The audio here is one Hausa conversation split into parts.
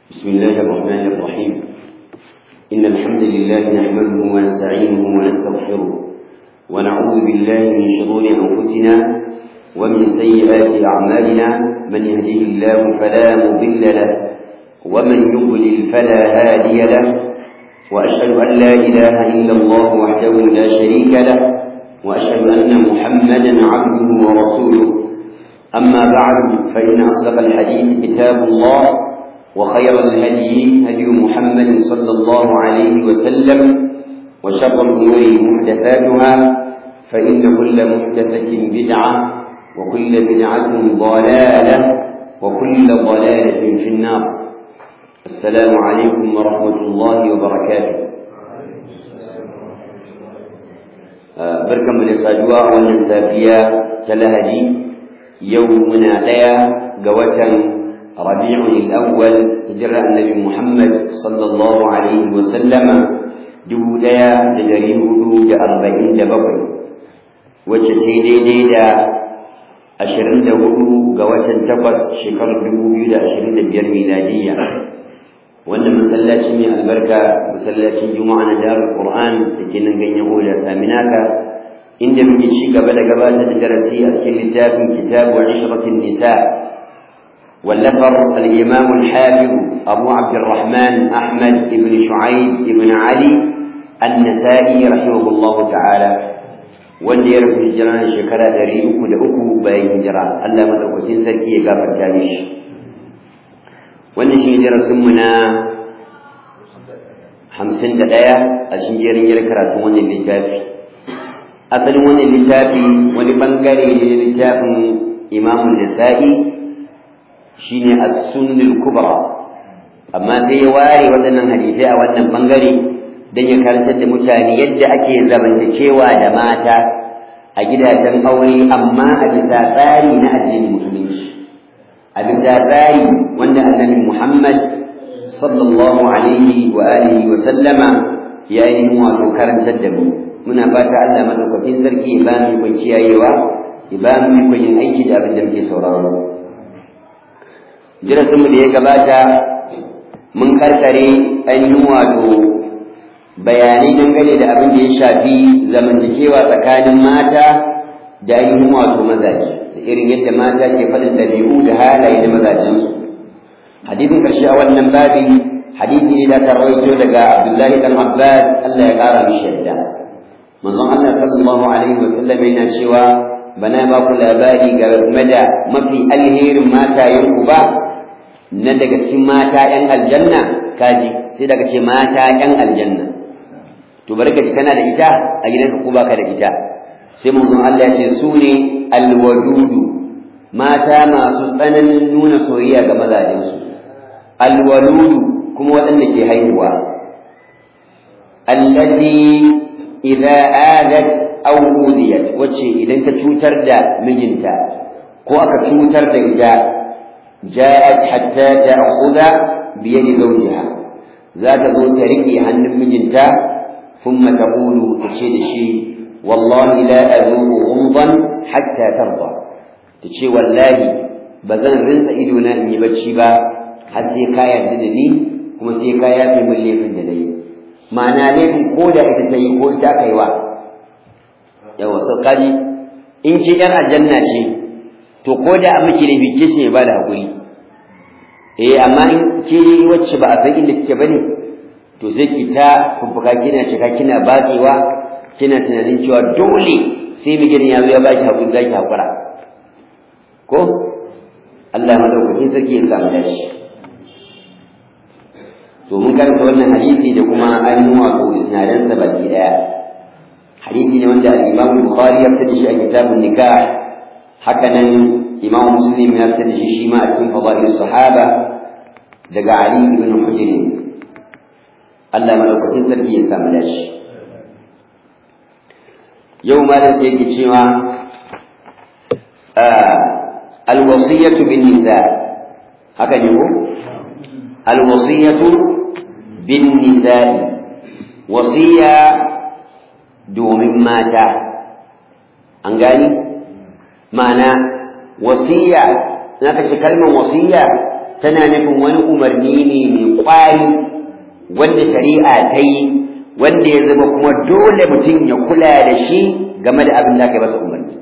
بسم الله الرحمن الرحيم إن الحمد لله نحمده ونستعينه ونستغفره ونعوذ بالله من شرور أنفسنا ومن سيئات أعمالنا من يهده الله فلا مضل له ومن يضلل فلا هادي له وأشهد أن لا إله إلا الله وحده لا شريك له وأشهد أن محمدا عبده ورسوله أما بعد فإن أصدق الحديث كتاب الله وخير الهدي هدي محمد صلى الله عليه وسلم وشر الأمور محدثاتها فإن كل محدثة بدعة وكل بدعة ضلالة وكل ضلالة في النار السلام عليكم ورحمة الله وبركاته بركة من الصدوى والنسافية تلهدي يومنا ليا قوة ربيع الأول هجرة النبي محمد صلى الله عليه وسلم دوليا لجريه دود أربعين دبقي وجتي دي دا أشرين دهدو قوة تقص شكر دبوبي دا أشرين دبير ميلادية وأن مسلاتي من البركة مسلاتي جمعة دار القرآن لكن نغني أولى سامناك إن muke ci gaba da gabatar da darasi a cikin littafin kitabu ishratin nisa واللفر الإمام الحافظ أبو عبد الرحمن أحمد بن شعيب بن علي النسائي رحمه الله تعالى wanda ya rufe hijira na shekara ɗari uku da uku bayan hijira Allah madaukakin sarki ya gafarta mishi wannan shi darasin mu na hamsin da ɗaya a cikin jerin yin karatun wannan littafi asalin wannan littafi wani bangare ne na littafin imamun nisa'i shine as-sunnul kubra amma sai ya ware waɗannan hadisai a wannan bangare dan ya karantar da mutane yadda ake zamantakewa da mata a gidajen aure amma a bisa tsari na addinin musulunci a bisa tsari wanda annabi Muhammad sallallahu alaihi wa alihi wa sallama ya yi wato karantar da mu muna fata Allah madaukakin sarki ya ba mu ikon kiyayewa ya ba mu ikon yin aiki da abin da muke sauraro darasinmu da ya gabata mun karkare ainihin wato bayanai dangane da abin da ya shafi zamantakewa tsakanin mata da ainihin wato mazaje da irin yadda mata ke faɗin ɗabi'u da halaye na mazajensu hadisin ƙarshe a wannan babi hadisi ne da ta rawaito daga abdullahi dan abbas allah ya ƙara mishi yadda manzon allah sallallahu alaihi wa sallam yana cewa bana ba ku labari game da mafi alherin matayenku ba na daga cikin mata ‘yan aljanna kaji sai daga ce mata ‘yan aljanna to bari ka ji kana da ita a gidanka ko baka da ita sai manzon Allah ya ce su ne alwadudu mata masu tsananin nuna soyayya ga mazajensu alwaludu kuma waɗanda ke haihuwa allati idza adat aw udiyat wacce idan ta cutar da mijinta ko aka cutar da ita جاءت حتى تأخذ بيد زوجها ذات ذو تركي عن مجنتا ثم تقول تشي شيء والله لا أذوق غمضا حتى ترضى تشي والله بزن رنس إدونا إني بتشيبا حتى كايا ددني كما سي كايا في من ليفن دني معنى ليفن كودا إتتاي كودا كيوا yawa sauƙari in ce ‘yan aljanna ce to ko da a miki ne bice shi ba da hakuri eh amma in ke wacce ba a san inda kike bane to zai ki ta fuffuka kina cika kina batsewa kina tunanin cewa dole sai mu gidan yazo ya baki hakuri zaki hakura ko Allah madaukakin sarki ya samu dashi to mun karanta wannan hadisi da kuma ainihin wato isnadan sa baki daya hadisi ne wanda al-Imam Bukhari ya fitar da shi a kitabun nikah haka nan imam muslim ya fitar da shi shi ma a cikin fadail sahaba daga ali ibn hujr Allah madaukakin sarki ya samu dashi yau malam da yake cewa alwasiyatu bin nisa haka ne ko alwasiyatu bin nisa wasiya domin mata an gani ma'ana wasiya na ka ce kalmar wasiya tana nufin wani umarni ne mai kwari wanda shari'a ta yi wanda ya zama kuma dole mutum ya kula da shi game da abin da aka yi masa umarni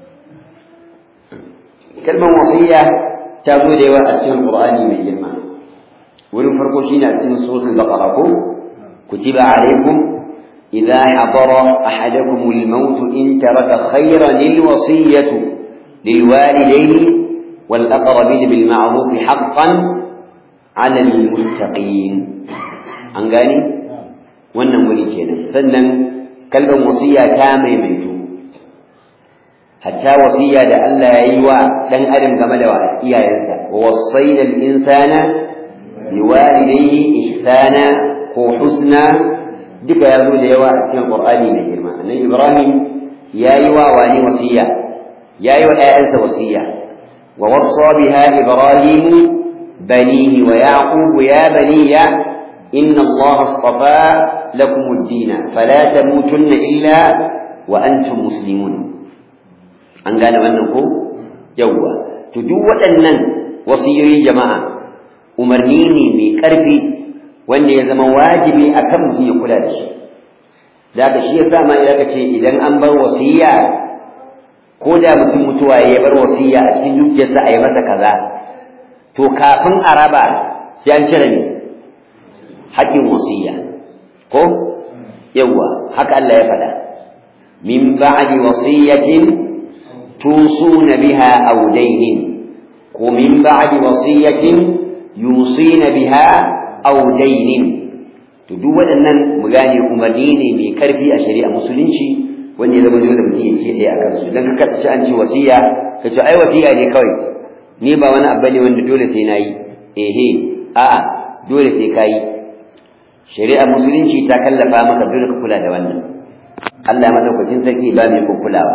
kalmar wasiya ta zo da yawa a cikin qur'ani mai girma wurin farko shine a cikin suratul baqara ko kutiba alaykum idha hadara ahadakum al-maut in taraka khayran lil-wasiyatu lil-walidayni wal-aqrabin bil-ma'ruf haqqan 'ala al-muttaqin an gani wannan wuri kenan sannan kalmar wasiya ta maimaitu hatta wasiya da Allah ya yi wa dan adam game da iyayensa wa wasaina al-insana biwalidayhi ihsana ko husna duka ya zo da yawa a cikin Qur'ani mai girma annabi Ibrahim ya yi wa wani wasiya ya yi wa ƴaƴansa wasiya wa wassa biha Ibrahim banihi wa yaqub ya baniya inna Allah astafa lakum ad-din fala tamutunna illa wa antum muslimun an gane wannan ko yawwa to duk waɗannan wasiyoyin jama'a umarni ne mai ƙarfi wanda ya zama wajibi akan mutum ya kula da shi da ka shi yasa ma idan ce idan an bar wasiya ko da mutum mutuwa ya bar wasiya a cikin dukiyarsa a yi masa kaza to kafin a raba sai an cire ne haƙƙin wasiya ko yawwa haka Allah ya faɗa min ba'di wasiyatin توصون بها أو دين ومن بعد وصية يوصين بها أو دين تدو waɗannan mu gane umarni ne mai karfi a shari'a musulunci wanda ya zama dole mutum ya kiyaye a kansu dan ka ci an ci wasiya ka ce ai wasiya ne kawai ni ba wani abu ne wanda dole sai nayi ehe a'a dole sai kayi shari'a musulunci ta kallafa maka dole ka kula da wannan Allah ya madaukakin sarki ba mai kulawa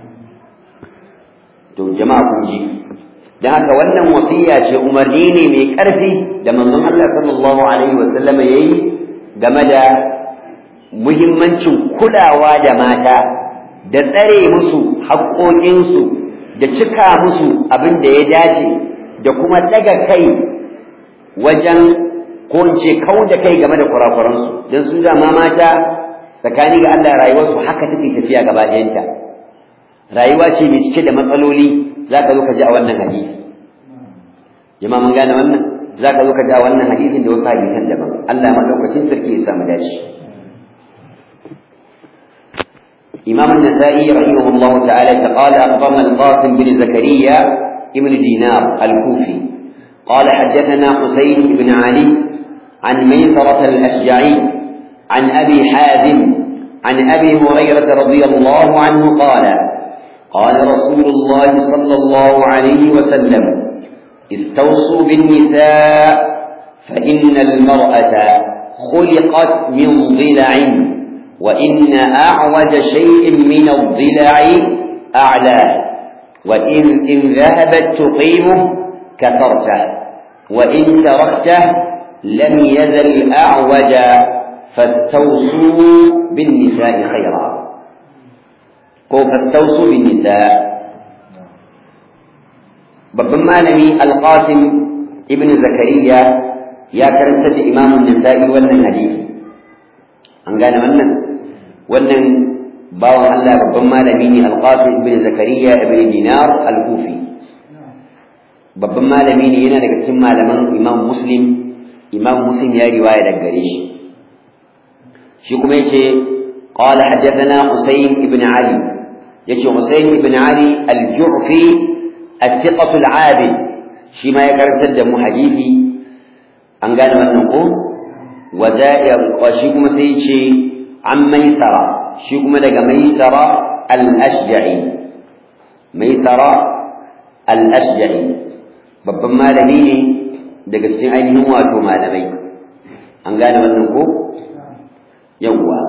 to jama'a kun ji dan haka wannan wasiya ce umarni ne mai ƙarfi da manzon Allah sallallahu alaihi wa sallama yayi game da muhimmancin kulawa da mata da tsare musu haƙoƙinsu da cika musu abin da ya dace da kuma daga kai wajen ko in ce kau da kai game da kurakuransu don su dama mata tsakani ga Allah rayuwarsu haka take tafiya gaba ɗayanta rayuwa ce mai cike da matsaloli za ka zo ka ji a wannan hadisi jama'a mun gane wannan za ka zo ka ji a wannan hadisin da wasu hadisan daban Allah madaukakin sarki ya samu dace إمام النسائي رحمه الله تعالى قال أخبرنا القاسم بن زكريا ابن دينار الكوفي قال حدثنا حسين بن علي عن ميسرة الأشجعي عن أبي حازم عن أبي هريرة رضي الله عنه قال قال رسول الله صلى الله عليه وسلم استوصوا بالنساء فإن المرأة خلقت من ضلع وإن أعوج شيء من الضلع أعلاه وإن إن ذهبت تقيمه كثرته وإن تركته لم يزل أعوج فاستوصوا بالنساء خيرا ko fastausu bin nisa babban malami alqasim ibn zakariya ya karanta da imamun nisa'i wannan hadisi an gane wannan wannan bawan Allah babban malami ne alqasim ibn zakariya ibn dinar al-kufi babban malami ne yana daga cikin malaman imam muslim imam muslim ya riwaya daga gare shi shi kuma yace قال حدثنا حسين بن علي يجي حسين بن علي الجعفي الثقة العابد شما يكرر تدم حديثي أن قال من نقول وزائر وشيكم سيشي عن ميسرة شيكم لك ميسرة الأشجعي ميسرة الأشجعي babban malami ne daga cikin ainihin wato malamai an gane wannan ko yawwa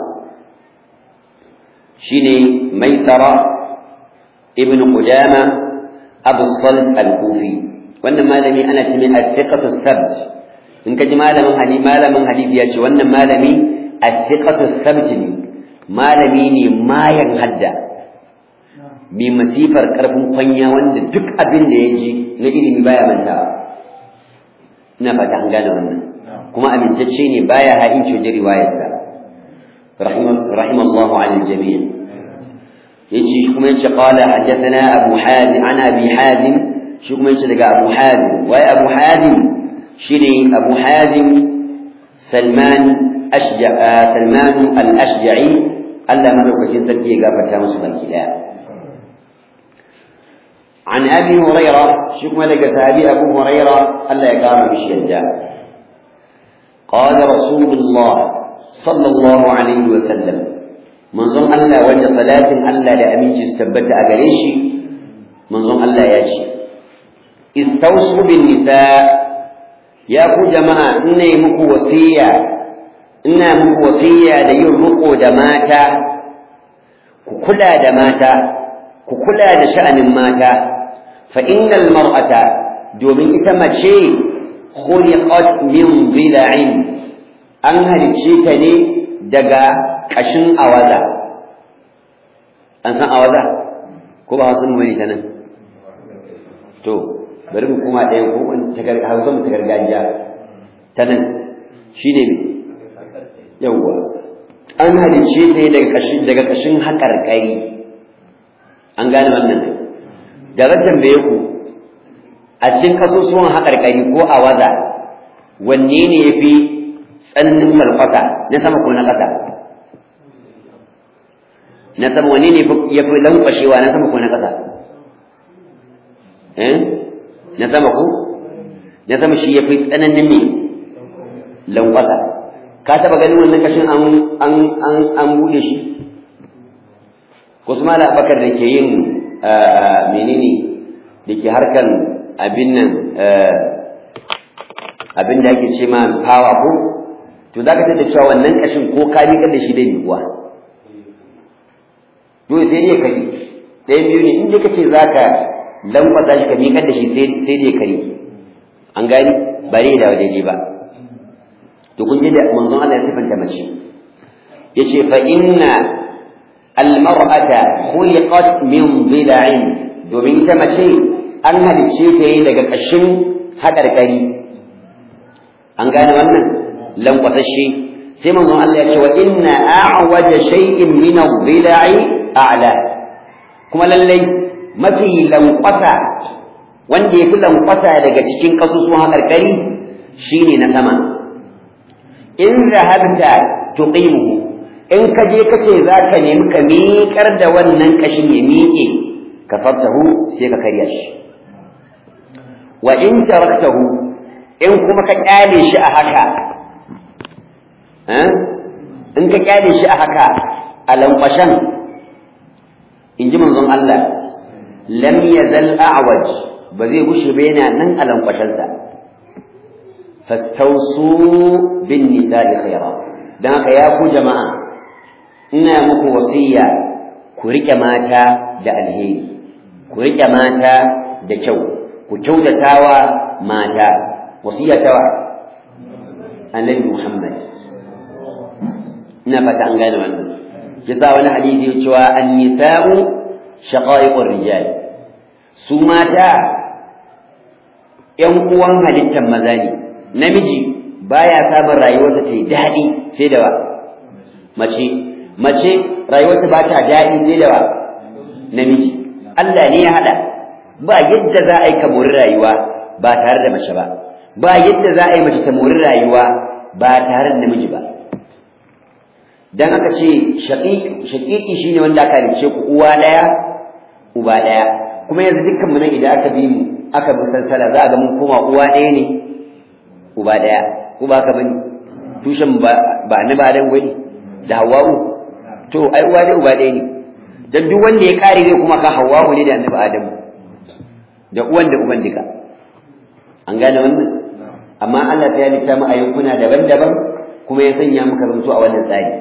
shine maisara ibn qudama abu salt al-kufi wannan malami ana ce mai athiqatu thabt in ka ji malamin hadisi malamin hadisi ya ce wannan malami athiqatu thabt ne malami ne mayan hadda mai masifar karfin kwanya wanda duk abin da ya ji na ilimi baya mantawa ina fata an gane wannan kuma amintacce ne baya ha'inci wajen riwayarsa rahimallahu ala jami'a yace shi kuma yace qala haddathana abu hazim an abi hazim shi kuma yace daga abu hazim wai abu hazim shine abu hazim salman ashja salman al-ashja'i Allah madaukakin sarki ya gafarta musu baki daya عن أبي هريرة شكما لك أبي أبو هريرة ألا يقام بشيء قال رسول الله صلى الله عليه وسلم من ظن ألا وجه صلاة ألا لأمين تستبت أبريشي من ظن ألا ياشي استوصوا بالنساء يا أبو جماعة إني مكو وصية إنا مكو وصية ليرمقوا دماتا ككلا دماتا ككلا دشأن ماتا فإن المرأة دومين إتمتشي خلقت من ضلع an halicce ta ne daga ƙashin awaza an san awaza ko ba hausa mu ta nan to bari mu kuma ɗaya ko hausa mu ta gargajiya ta nan shi ne me yawwa an halicce ta ne daga ƙashin daga ƙashin haƙarƙari an gane wannan da zan tambaye ku a cikin kasusuwan haƙarƙari ko awaza wanne ne ya fi tsananin malfata na sama ko na ƙasa na sama wani ne ya fi lankwashewa na sama ko na ƙasa eh na sama ko na sama shi ya fi tsananin me lankwasa ka taɓa ganin wannan kashin an an an an buɗe shi ko su mala bakar da ke yin menene da ke harkan abin nan abin da ake ce ma hawa ko to za ka tada cewa wannan kashin ko ka miƙar da shi dai miƙuwa dole sai dai kari ɗayan biyu ne in dai ka ce za ka lamfasa shi ka miƙar da shi sai dai kari an gani ba dai da daidai ba to kun ji da manzon Allah ya sifanta mace yace fa inna almar'ata khuliqat min dhila'in domin ita mace an halicce ta yi daga ƙashin haƙarƙari an gane wannan lankwasashe sai manzon Allah ya ce wa inna a'waja shay'in min adh-dhila'i a'la kuma lallai mafi lankwasa wanda yafi lankwasa daga cikin kasusuwan hakarkari shine na sama in zahabta tuqimuhu in ka je ka ce za ka nemi ka miƙar da wannan kashin ya miƙe ka fartahu sai ka karya shi wa in taraktahu in kuma ka kyale shi a haka in ka kyale shi a haka a lankwashen in ji manzon Allah lam yazal a'waj ba zai gushe ba yana nan a lankwashensa fastausu bin nisa'i khaira dan haka ya ku jama'a ina muku wasiya ku rike mata da alheri ku rike mata da kyau ku kyautatawa mata wasiya tawa annabi Muhammad ina fata an gane wannan yasa wani hadisi ya cewa an-nisa'u shaqaiqur rijal su mata ƴan uwan halittar maza ne namiji baya samun rayuwarsa ta yi daɗi sai da wa mace mace rayuwarta ba ta daɗi sai da wa namiji Allah ne ya haɗa ba yadda za a yi ka mori rayuwa ba tare da mace ba ba yadda za a yi mace ta mori rayuwa ba tare da namiji ba dan aka ce shaƙiƙi shine wanda aka halice ku uwa ɗaya uba ɗaya kuma yanzu dukkan mu nan idan aka bi mu aka bi sansala za a ga mun koma uwa ɗaya ne uba ɗaya ko ba ka bane tushen ba ba na ba dan wani da hawa'u to ai uwa ɗaya uba ɗaya ne dan duk wanda ya kare zai kuma ka hawa'u ne da annabi adamu da uwan da uban duka an gane wannan amma Allah ta halitta mu a yankuna daban-daban kuma ya sanya muka zanto a wannan tsari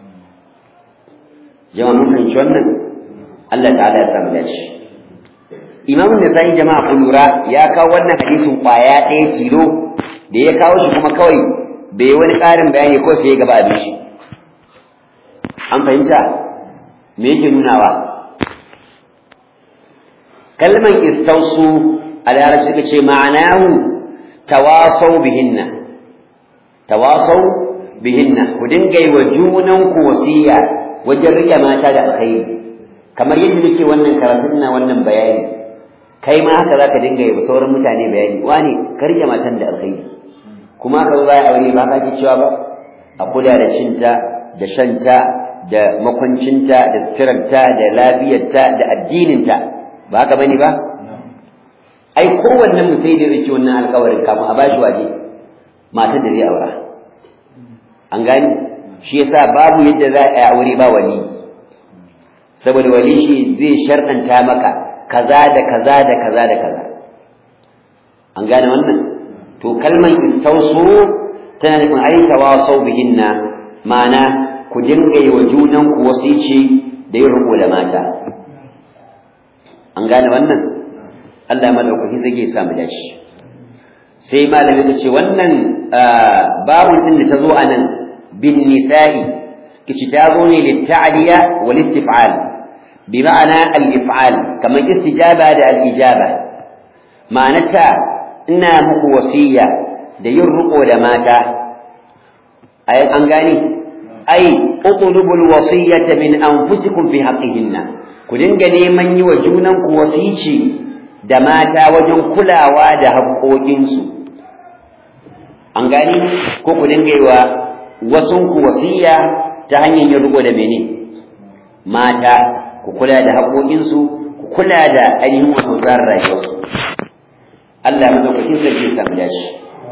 jama'a mun fahimci wannan Allah ta'ala ya samu dace Imam Nasa'i jama'a ku lura ya kawo wannan hadisin kwaya ɗaya tilo da ya kawo shi kuma kawai bai wani ƙarin bayani ko sai ya gaba abin shi an fahimta me yake nunawa kalman istausu a larabci suka ce ma'anahu tawasau bihinna tawasau bihinna ku dinga yi wa junanku wasiya wajen rike mata da alkhairi kamar yadda nake wannan karatun na wannan bayani kai ma haka zaka dinga yi wa sauran mutane bayani wani ka rike matan da alkhairi kuma ka zo za a aure ba ka ji cewa ba a kula da cinta da shanta da makwancinta da suturarta da lafiyarta da addininta ba haka bane ba ai kowannen mu sai da rike wannan alƙawarin kafin a bashi waje matar da zai aura an gani shi yasa babu yadda za a yi aure ba wali saboda wali shi zai sharɗanta maka kaza da kaza da kaza da kaza an gane wannan to kalmar istausu tana nufin ai tawasau bihinna ma'ana ku dinga yi wa junan ku wasici da yin riko da mata an gane wannan Allah madaukaki zai ya samu dashi sai malami ta ce wannan babun din da ta zo anan bin nisa'i kici ta zo ne litta'liya wal istif'al bi ma'ana al if'al kamar istijaba da al ijaba ma'anata ina muku wasiya da yin riko da mata ai an gani ai utlubul wasiyata min anfusikum fi haqqihinna ku dinga neman yi wa junanku wasici da mata wajen kulawa da haƙoƙinsu an gani ko ku dinga yi wa wasunku wasiya ta hanyar yin riko da mene mata ku kula da haƙoƙinsu ku kula da ainihin wasu tsarin rayuwarsu Allah madaukakin sarki ya samu dashi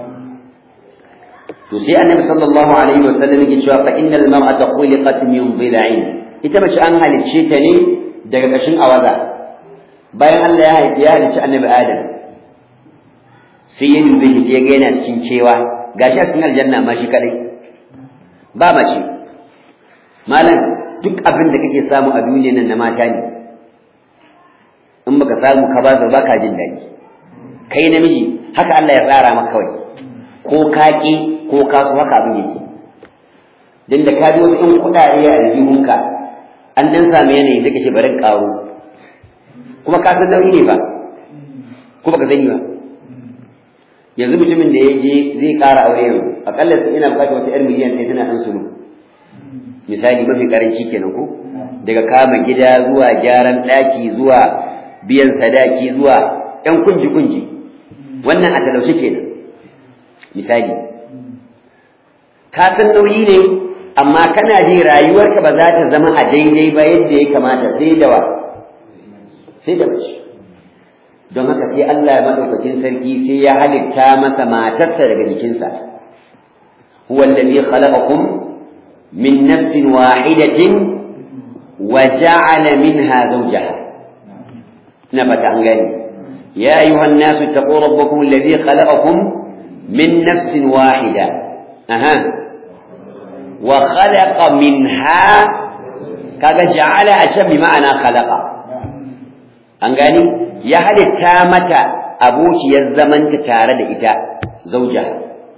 to sai annabi sallallahu alaihi wasallam yake cewa fa innal mar'ata khuliqat min dhila'in ita mace an halicce ta ne daga kashin awaza bayan Allah ya haifi ya halicci annabi Adam sai ya dube shi sai ya ga yana cikin kewa gashi a cikin aljanna ma shi kadai ba mace malam duk abin da kake samu a duniyar nan na mata ne in baka samu ka ba su baka jin daɗi kai namiji haka Allah ya tsara maka kawai ko kaki ko ka so haka abin yake dan da ka ji wasu ɗan kuɗaɗe a aljihunka an ɗan samu yanayi zai kashe barin ƙaro kuma ka san nauyi ne ba ko baka sani ba yanzu mutumin da ya je zai ƙara aure yanzu aƙalla ina buƙatar wata ƴar miliyan ɗaya tana ɗan sulu misali mafi ƙaranci kenan ko daga kama gida zuwa gyaran ɗaki zuwa biyan sadaki zuwa ƴan kunji-kunji wannan a talaushe kenan misali ka san nauyi ne amma kana ji rayuwarka ba za ta zama a daidai ba yadda ya kamata sai da wa sai da mace don haka sai Allah madaukakin sarki sai ya halitta masa matarsa daga jikinsa huwa alladhi khalaqakum min nafsin wahidatin wa ja'ala minha zawjaha na fata an gani يا أيها الناس اتقوا ربكم الذي خلقكم من نفس واحدة أها وخلق منها كذا جعل أشب بمعنى خلق أنقاني يهل التامة أبوك يزمن تتارد إتا زوجها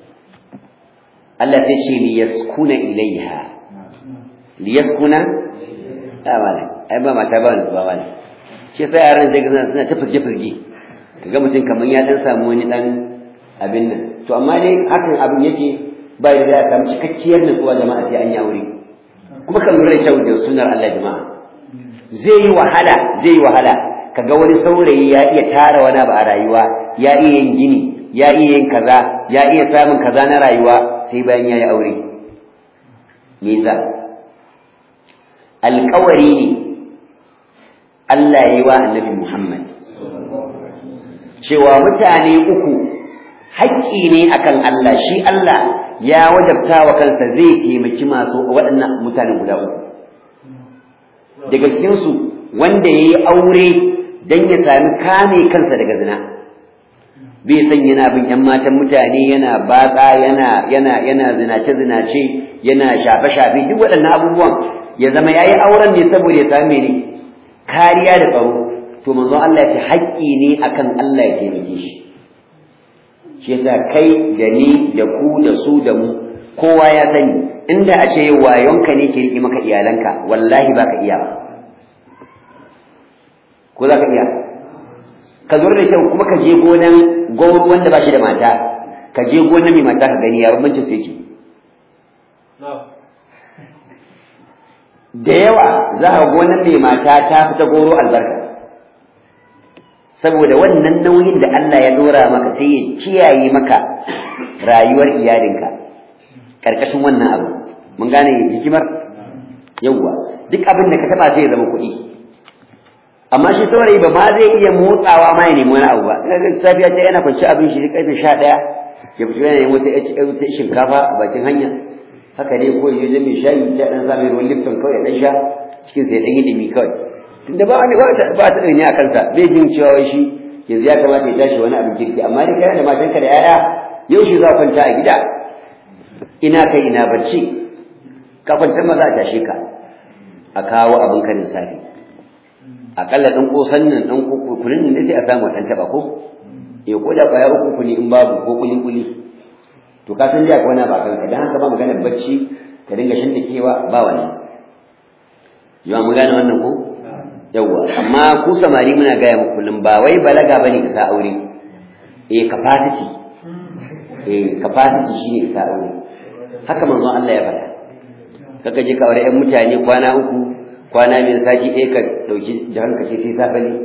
التي شيء ليسكن إليها ليسكن لا مالك أما ما تبان تبان shi sai yaran zai ga suna ta firge-firge kaga mutum kamar ya dan samu wani dan abin nan to amma dai hakan abin yake ba da za a samu cikakkiyar nutsuwa jama'a sai an yi aure kuma kan lura kyau da sunnar Allah jama'a zai yi wahala zai yi wahala kaga wani saurayi ya iya tara wani abu a rayuwa ya iya yin gini ya iya yin kaza ya iya samun kaza na rayuwa sai bayan ya yi aure me yasa alƙawari ne Allah ya yi wa annabi Muhammad cewa mutane uku haƙƙi ne akan Allah shi Allah ya wajabta wa kansa zai taimaki masu waɗannan mutane guda uku daga cikinsu wanda ya yi aure don ya sami kame kansa daga zina bai san yana bin ‘yan matan mutane yana batsa yana yana yana zinace zinace yana shafe shafe duk waɗannan abubuwan ya zama ya yi auren ne saboda ya sami ne kariya da tsaro to manzon Allah ya ce haƙƙi ne akan Allah ya taimake shi shi yasa kai da ni da ku da su da mu kowa ya sani inda a ce wayonka ne ke riƙe maka iyalanka wallahi ba ka iya ba ko za ka iya ka zo da kyau kuma ka je gonan gwauru wanda ba shi da mata ka je gona mai mata ka gani ya bambancin sai ke da yawa za a gonar mai mata ta fi ta goro albarka saboda wannan nauyin da Allah ya dora maka sai ya kiyaye maka rayuwar iyalinka karkashin wannan abu mun gane hikimar yawwa duk abin da ka taba sai ya zama kuɗi amma shi saurayi ba ma zai iya motsawa ma ya nemi wani abu ba kaga safiya ta yana kwanci abin shi karfe 11 ya fito yana nemo ta shinkafa a bakin hanya haka ne ko yaje mai shayi ta dan sami ruwan lifton kawai dan sha cikin sai dan yi dimi kawai tunda ba wani ba ta ba ta ne a kansa bai jin cewa wai shi yanzu ya kamata ya tashi wani abin kirki amma dai kana da matanka da yaya yau shi za kwanta a gida ina kai ina barci ka kwanta ma za a tashe ka a kawo abin karin safi akalla dan kosan nan dan kukurin ne sai a samu dan taba ko eh ko da kwaya uku ne in babu ko kuli kuli to ka san jiya kwana ba kanka dan haka ba maganar bacci ka dinga shantakewa ba wani yawa mu gane wannan ko yawa amma ku samari muna gaya muku kullum ba wai balaga bane isa aure eh capacity eh capacity shine isa aure haka manzon Allah ya faɗa kaka je ka aure ƴan mutane kwana uku kwana mai sati ɗaya ka ɗauki jihar ka ce sai safe ne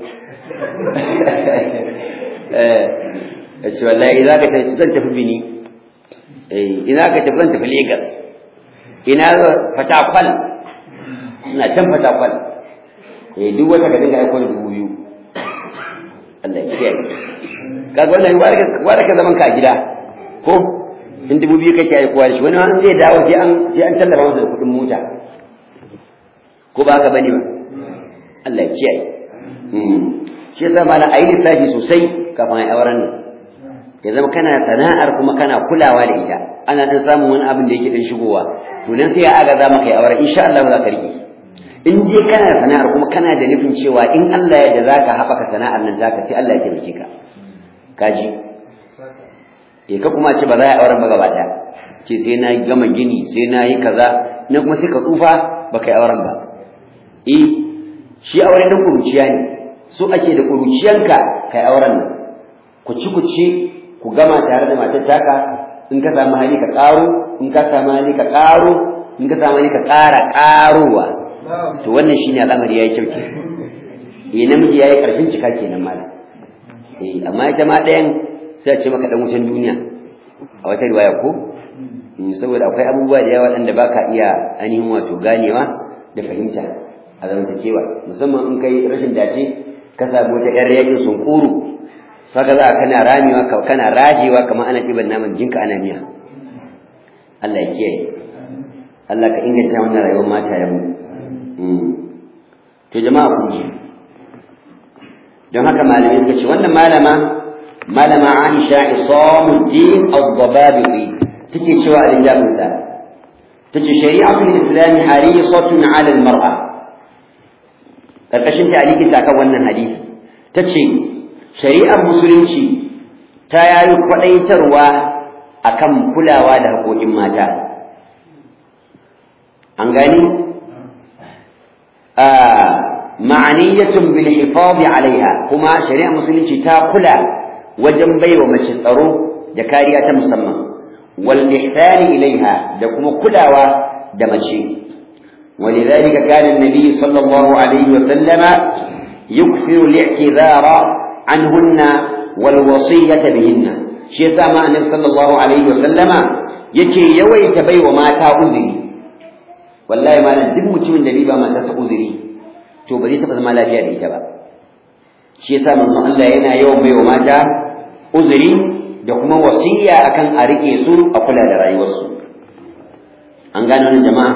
eh ya ce wallahi za ka tafi zan tafi bini ina ka tafi zan tafi Legas ina fatakwal ina can fatakwal eh duk wata ka dinga aiko da dubu biyu Allah ya kiyaye kaga wannan wanda ka zaman ka a gida ko in dubu biyu kake aikowa da shi wani wani zai dawo sai an sai an tallafa masa da kuɗin mota ko ba haka bane ba Allah ya kiyaye shi yasa malam ayi lissafi sosai kafin ai auren nan ya zama kana sana'ar kuma kana kulawa da ita ana dan samun wani abin da yake dan shigowa to nan sai ya aga za maka yi aure insha Allah za ka rike in je kana sana'ar kuma kana da nufin cewa in Allah ya da zaka haɓaka sana'ar nan zaka sai Allah ya taimake ka kaji eh ka kuma ce ba za a yi auren ba gaba ɗaya ce sai na gama gini sai na yi kaza na kuma sai ka tsufa ba ka yi auren ba eh shi aure dan kuruciya ne so ake da kuruciyanka kai auren nan ku ci ku ci ku gama tare da matar taka in ka samu hali ka ƙaro in ka samu hali ka ƙaro in ka samu hali ka ƙara ƙarowa to wannan shine al'amari yayi kyau ke eh namiji yayi karshen cika kenan malam eh amma ita ma ɗayan sai a ce maka dan wucin duniya a wata riwaya ko saboda akwai abubuwa da yawa waɗanda baka iya ainihin wato ganewa da fahimta a zamantakewa musamman in kai rashin dace ka samu wata ƴar yakin sunkuru haka za kana ramewa kana rajewa kamar ana ɗiban naman jinka ana miya Allah ya kiyaye Allah ka inganta wannan rayuwar mata ya mu to jama'a kun ji don haka malamai suka ce wannan malama malama Aisha Isamuddin Ad-Dababi take cewa a littafin sa tace shari'atul islam harisatun 'ala al-mar'a karkashin ta'liqin ta kan wannan hadisi tace shari'ar musulunci ta yayi kwadaitarwa akan kulawa da haƙoƙin mata an gani ma'aniyatun bil hifadhi alaiha kuma shari'ar musulunci ta kula wajen baiwa mace tsaro da kariya ta musamman wal ihsani ilaiha da kuma kulawa da mace ولذلك كان النبي صلى الله عليه وسلم يكثر الاعتذار عنهن والوصية بهن شيء ما النبي صلى الله عليه وسلم yake yawaita bai wa mata uzuri wallahi malam duk mutumin da ba mata sa uzuri to ba zai taɓa zama lafiya da ita ba shi yasa manzon Allah yana yawan bai wa mata uzuri da kuma wasiya akan a rike su a kula da rayuwarsu an gane wannan jama'a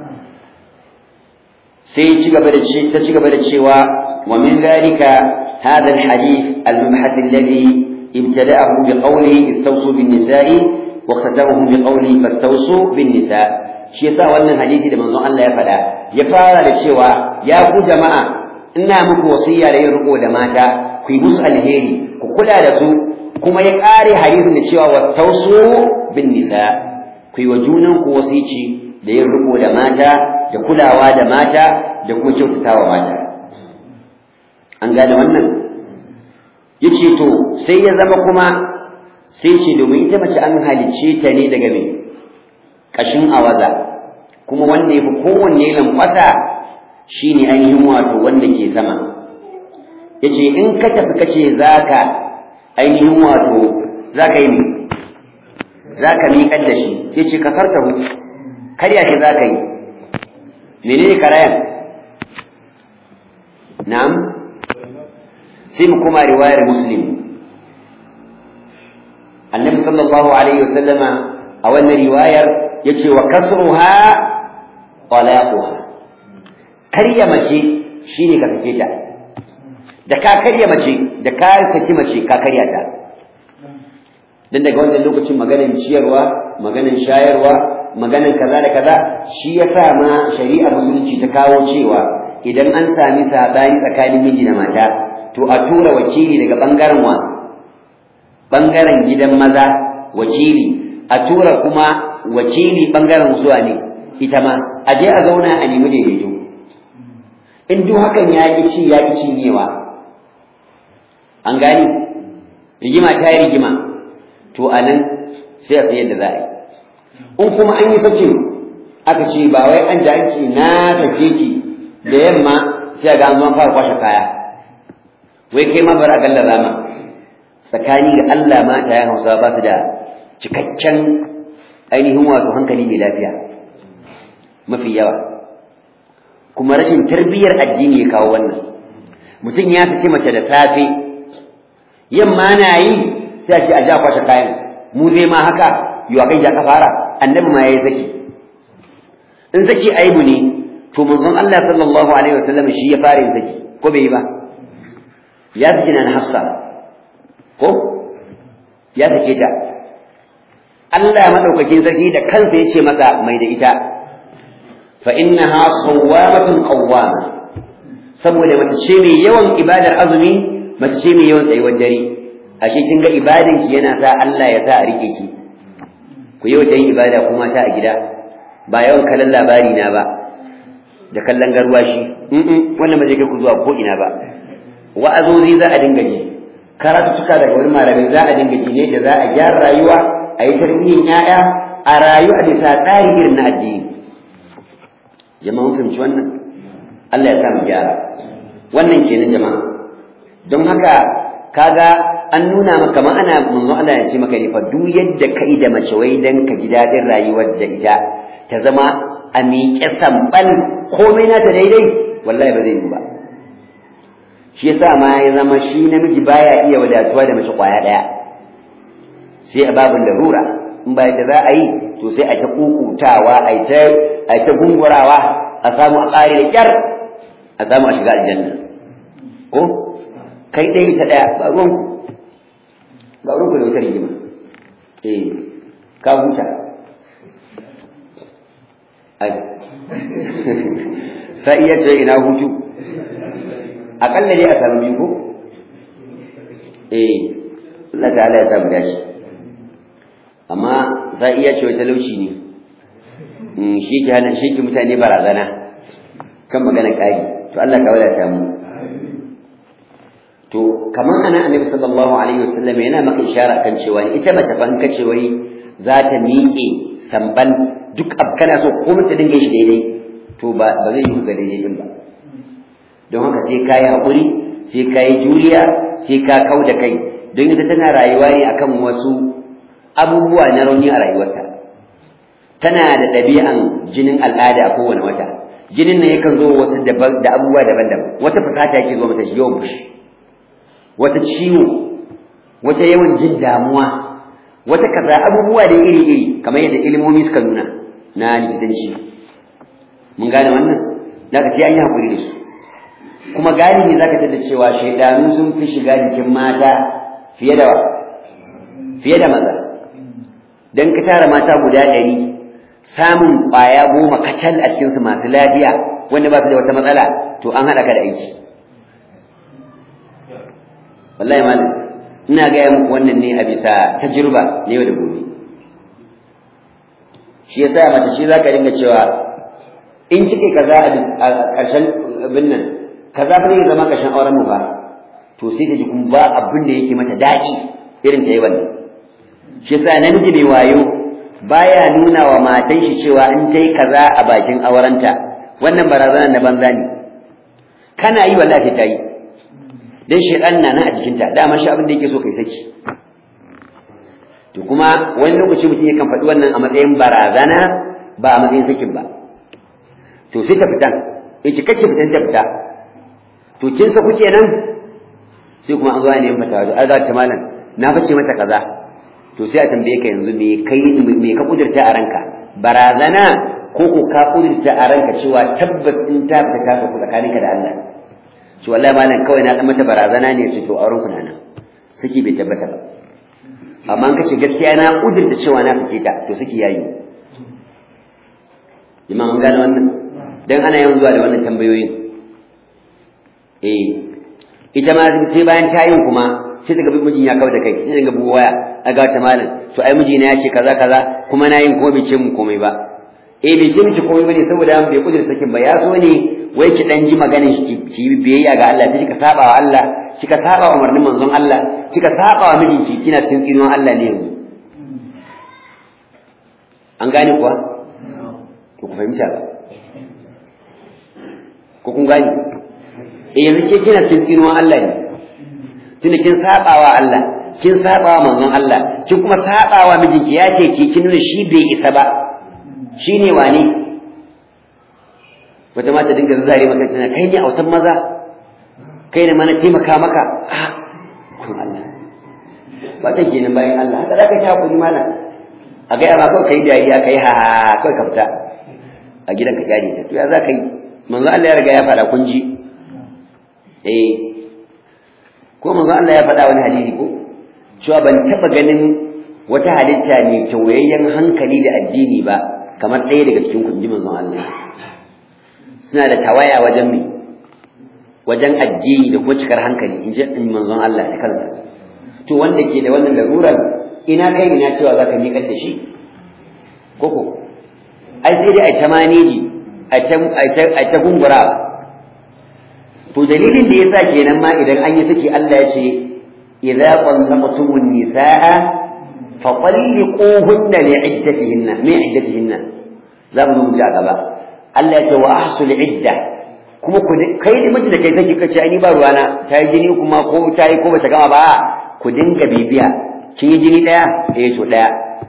sai ci gaba da ta ci gaba da cewa wa min zalika هذا الحديث المبحث الذي ابتدأه بقوله استوصوا بالنساء واختتمه بقوله فاستوصوا بالنساء shi yasa wannan hadisi da manzon Allah ya faɗa ya fara da cewa ya ku jama'a ina muku wasiya da yin riko da mata ku yi musu alheri ku kula da su kuma ya ƙare hadisin da cewa wastausu bin nisa ku yi wa junan ku wasici da yin riko da mata da kulawa da mata da kuma kyautatawa mata an gane wannan yace to sai ya zama kuma sai ce domin ita mace an halicce ta ne daga me kashin awaza kuma wanda yafi kowanne lankwasa shine ainihin wato wanda ke sama yace in ka tafi kace zaka ainihin wato zaka yi zaka miƙar da shi yace ka sartahu karya shi zaka yi menene karayan na'am sai mu kuma riwayar muslim annabi sallallahu alaihi wasallama a wannan riwayar yace wa kasruha talaquha karya mace shine ka sake ta da ka karya mace da ka saki mace ka karya ta dan daga wannan lokacin maganan ciyarwa maganan shayarwa maganan kaza da kaza shi yasa ma shari'a musulunci ta kawo cewa idan an sami sabani tsakanin miji da mata to a tura wakili daga bangaren wa bangaren gidan maza wakili a tura kuma wakili bangaren zuwa ne ita ma a je a zauna a nemi daidaito in duk hakan ya ki ci ya ki cinyewa an gani rigima ta yi rigima to a nan sai a tsaye da za a yi in kuma an yi sakin aka ce ba wai an ji ce na tafe ki da yamma sai ga an zo fara kwashe kaya wai kai ma bar a galla rama tsakani da Allah mata ya hausa ba su da cikakken ainihin wato hankali mai lafiya mafi yawa kuma rashin tarbiyyar addini ya kawo wannan mutum ya saki mace da safe yamma na yi sai a ce a ja kwashe kayan mu zai ma haka yi wa kai ja ka fara annabi ma yayi saki in saki aibu ne to manzon Allah sallallahu alaihi wasallam shi ya fara yin saki ko bai yi ba ya saki na Hafsa ko ya sake ta Allah madaukakin sarki da kansa ya ce masa mai da ita fa innaha sawwamatun qawwama saboda mace ce mai yawan ibadar azumi mace ce mai yawan tsayuwar dare ashe kin ga ibadan ki yana sa Allah ya sa a rike ki ku yau da yin ibada kuma ta a gida ba yawan kallon labari na ba da kallon garwashi mm wannan ba zai kai ku zuwa ko ina ba wa'azozi za a dinga ji karatuka daga wani malamai za a dinga ji ne da za a gyara rayuwa a yi tarbiyyar 'ya'ya a rayu a bisa tsari irin na addini jama'a mun fahimci wannan Allah ya sa mu gyara wannan kenan jama'a don haka kaga an nuna maka ma ana manzo Allah ya ce maka ne fa duk yadda kai da mace wai dan ka ji dadin rayuwar da ita ta zama a miƙe sambal komai na ta daidai wallahi ba zai yi ba shi yasa ma ya zama shi namiji baya iya wadatuwa da mace kwaya daya sai a babin larura in ba yadda za a yi to sai a ta kukutawa a ta a ta gungurawa a samu a ƙare da kyar a samu a shiga aljanna ko kai ɗaya ta ɗaya ba ruwanku ba ruwanku da wutar rigima eh ka huta ai sai iya ce ina hutu aƙalla dai a samu biyu ko eh Allah ta'ala ya samu dashi amma sai iya ce talauci ne shi ke hana shi ke mutane barazana kan magana ƙari to Allah ka wadata mu to kamar ana annabi sallallahu alaihi wasallam yana maka ishara kan cewa ita mace fa in kace wai za ta miƙe samban duk ab kana so ko ta dinga yi daidai to ba ba zai yi ga daidai din ba don haka sai ka yi haƙuri sai ka yi juriya sai ka kau da kai don ita tana rayuwa ne akan wasu abubuwa na rauni a rayuwarta tana da ɗabi'an jinin al'ada a kowane wata jinin nan yakan zo wasu da abubuwa daban-daban wata fasata yake zo mata yawan fushi wata ciwo wata yawan jin damuwa wata kaza abubuwa da iri-iri kamar yadda ilimomi suka nuna na likitanci mun gane wannan da ka sai an yi hakuri da su kuma galibi za ka tada cewa shaidanu sun fi shiga jikin mata fiye da fiye da maza dan ka tara mata guda ɗari samun ƙwaya goma kacal a cikinsu masu lafiya wanda ba su da wata matsala to an haɗa ka da aiki wallahi malam ina gaya muku wannan ne a bisa tajirba ne yau da gobe shi yasa mace shi zaka dinga cewa in kike kaza a ƙarshen abin nan kaza fa ne zama ƙarshen auren mu ba to sai ta ji kuma ba abin da yake mata daɗi irin ta yi wannan shi yasa namiji mai wayo baya nuna wa matan shi cewa in ta yi kaza a bakin aurenta wannan barazana na banza ne kana yi wallahi ta yi dan shedan na nan a jikinta dama shi abin da yake so kai saki to kuma wani lokaci mutum yakan faɗi wannan a matsayin barazana ba a matsayin sakin ba to sai ta fitan yace kace fitan ta fita to kin sa kuke nan sai kuma an zo ne fata wajen ai za ta malam na fice mata kaza to sai a tambaye ka yanzu me kai me ka kudurta a ranka barazana ko ko ka kudurta a ranka cewa tabbas in ta fita ka ku tsakaninka da Allah to wallahi malam kawai na dan mata barazana ne ce to auren ku nan saki bai tabbata ba amma an kace gaskiya na kudurta cewa na fice ta to saki yayi jama'a an gane wannan dan ana yawan zuwa da wannan tambayoyin eh ita ma sai bayan ta yin kuma sai daga mijin ya kawo da kai sai daga buwa waya a ga ta malam to ai mijina ya ce kaza kaza kuma na yin ko bai ce mun komai ba eh bai ce miki komai bane saboda bai kudur sakin ba ya so ne wai ki dan ji maganin ki ki biyayya ga Allah sai kika saba wa Allah kika saba wa umarnin manzon Allah kika saba wa mijinki kina cikin tsinuwan Allah ne yanzu an gane kuwa to ku fahimta ba ko kun gane eh yanzu ke kina cikin tsinuwan Allah ne tunda kin sabawa Allah kin sabawa manzon Allah kin kuma sabawa mijinki ya ce ki kin nuna shi bai isa ba shine wani wata mata dinga zare maka tana kai ne autan maza kai ne mana taimaka maka ah kun Allah ba ta kenan bayan Allah haka zaka ta hakuri malam a ga ma kawai kai dariya kai ha kawai ka fita a gidan ka kyale ta to ya za ka yi manzo Allah ya riga ya fara kun ji eh ko manzo Allah ya faɗa wani hadisi ko cewa ban taɓa ganin wata halitta mai tauyayyen hankali da addini ba kamar ɗaya daga cikin kunji manzon Allah suna da tawaya wajen mai wajen addini da kuma cikar hankali in ji manzon Allah da kansa to wanda ke da wannan larurar ina kai ina cewa za ka miƙar da shi koko ai sai dai a ta maneji a ta gungura to dalilin da yasa kenan ma idan an yi saki Allah ya ce idza qallaqtumun nisaa fa talliquhunna li'iddatihinna min iddatihinna za mu zo gaba Allah ya ce wa ahsul idda kuma ku kai da miji da kai saki kace ai ni ba ruwana ta yi jini kuma ko ta yi ko bata gama ba ku dinga bibiya kin yi jini daya eh to daya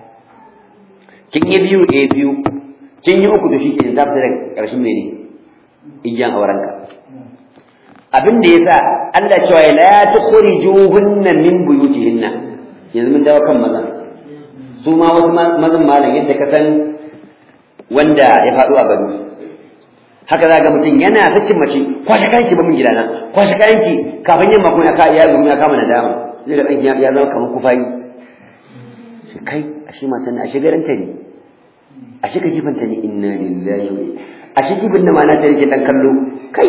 kin yi biyu eh biyu kin yi uku to shi ke zafi daga ƙarshen mene igiyan aurenka abin da yasa Allah cewa la tukhrijuhunna min buyutihinna yanzu mun dawo kan maza su ma wasu mazan malam yadda ka san wanda ya faɗo a gado haka za ga mutum yana ta cin mace kwashe kayanki ba min gidana kwashe kayanki kafin yamma kuma ya ka ya gumi ya kama nadama zai ga ɗan ya zama kamar kufayi shi kai ashe matan ashe garanta ne ashe ka jifanta ne inna lillahi wa ashe jibin da ma na ta rike ɗan kallo kai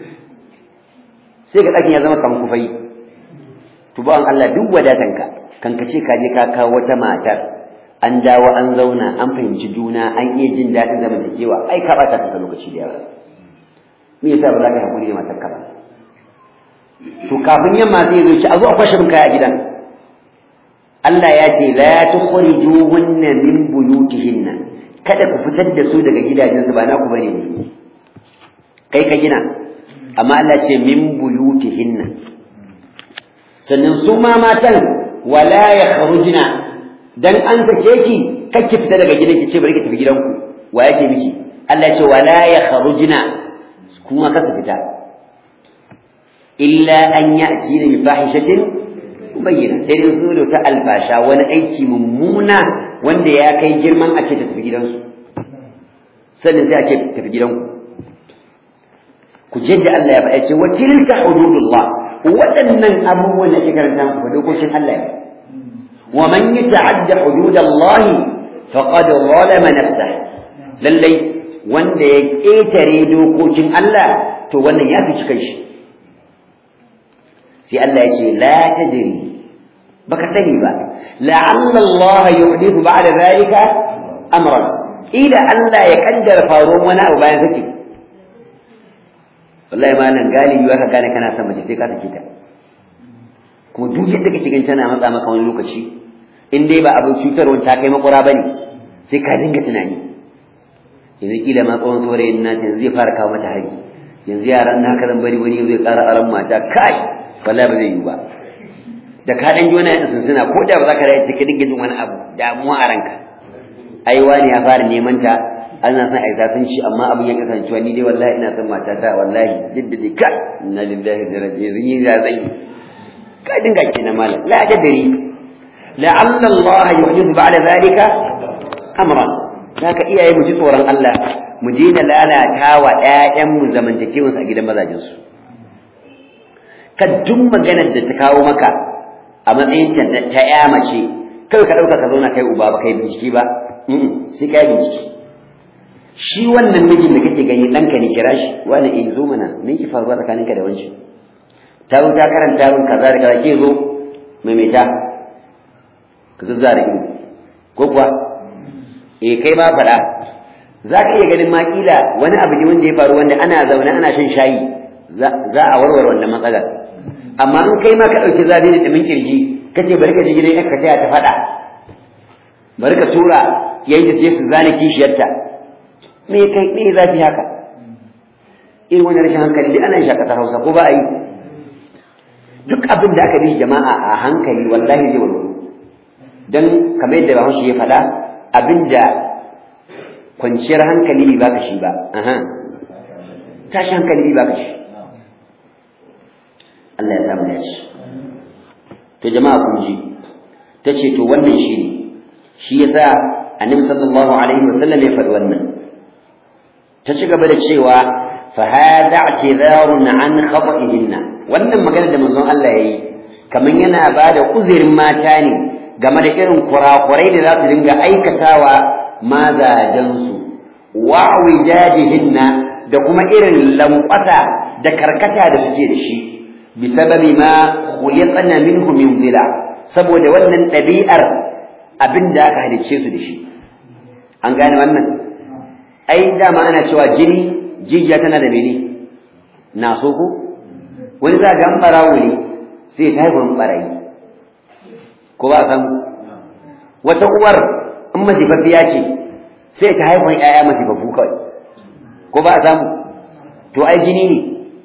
sai ga ɗakin ya zama kamar kufai to bawan Allah duk wadatanka kan ka ce ka je ka kawo wata matar an dawo an zauna an fahimci juna an iya jin daɗin zamantakewa ai ka ɓata kanka lokaci da yawa me yasa ba za ka haƙuri da matarka ba to kafin yamma zai zo ci a zo a kwashe min kaya a gidan Allah ya ce la tukhrijuhunna min buyutihinna kada ku fitar da su daga gidajensu ba naku bane ne kai ka gina amma Allah ce min buyutihinna sannan su ma matan wala yakhrujna dan an sake ki kake fita daga gidan ki ce bari ki tafi gidanku wa ya ce miki Allah ce wala yakhrujna kuma ka fita illa an ya'tina bi fahishatin bayyana sai dai su da ta alfasha wani aiki mummuna wanda ya kai girman a ce ta tafi gidansu sannan sai a ce tafi gidanku ku je da Allah ya faɗa ce wa tilka hududullah waɗannan abubuwan da ke karanta ku dokokin Allah ne wa man yata'adda hududallah faqad zalama nafsahu lallai wanda ya ƙetare dokokin Allah to wannan ya fi cikin shi sai Allah ya ce la tadri baka sani ba la'alla Allah yuhdithu ba'da zalika amran ila Allah ya kaddara faruwar wani abu bayan sake wallahi ma nan galibi ka gane kana son mace sai ka sake ta kuma duk yadda kake ganin tana matsa maka wani lokaci in dai ba abin cutarwa ta kai makura bane sai ka dinga tunani yanzu kila ma tsawon saurayin na yanzu zai fara kawo mata hari yanzu yaran na haka zan bari wani zai ƙara aran mata kai wallahi ba zai yi ba da ka dan ji wani yadda sunsuna ko da ba za ka rayu sai ka dinga jin wani abu damuwa a ranka ai wani ya fara neman ta ana son ai sun ci amma abin ya kasance wani dai wallahi ina son matata wallahi jiddadi ka inna lillahi wa inna ilaihi raji'un ya zai ka dinga kenan malam la tadri la'alla Allah yuhdithu ba'da zalika amran zaka iyaye mu ji tsoron Allah mu daina lalata wa ƴaƴan mu zamantakewar a gidan mazajin su ka duk maganar da ta kawo maka a matsayin ta ta ƴa mace kai ka dauka ka zauna kai uba ba kai bincike ba sai kai bincike shi wannan mijin da kake gani ɗanka ne kira shi wani in zo mana me ki faruwa tsakaninka da wancan ta zo ta karanta min kaza da kaza ke zo maimaita ka zuzza da ido ko kuwa eh kai ma faɗa za ka iya ganin makila wani abu ne wanda ya faru wanda ana zaune ana shan shayi za a warware wannan matsalar amma in kai ma ka ɗauki zabi da ɗumin kirji ka ce bari ka je gidan ka taya ta faɗa bari ka tura yayin da su zane kishiyarta me kai me zafi haka irin wani rashin hankali duk ana yin shakatar hausa ko ba a yi duk abin da aka bi jama'a a hankali wallahi zai warware don kamar yadda bahaushe ya faɗa abin da kwanciyar hankali bai baka shi ba aha tashi hankali bai baka shi Allah ya samu dace to jama'a kun ji ta ce to wannan shi ne shi yasa annabi sallallahu alaihi wasallam ya faɗi wannan ta ci gaba da cewa fa hada i'tizarun an khata'ihinna wannan magana da manzon Allah yayi kaman yana bada uzurin mata ne game da irin kurakurai da za su dinga aikatawa mazajensu wa wijajihinna da kuma irin lankwasa da karkata da suke da shi bisababi ma khuliqna minhu min dhila saboda wannan ɗabi'ar abin da aka halicce su da shi an gane wannan ai dama ana cewa jini jijiya tana da mene na so ko wani za ga barawo ne sai ta haifar barayi ko ba san wata uwar in masifaffiya ce sai ta haifar ƴaƴa masifaffu kawai ko ba a samu to ai jini ne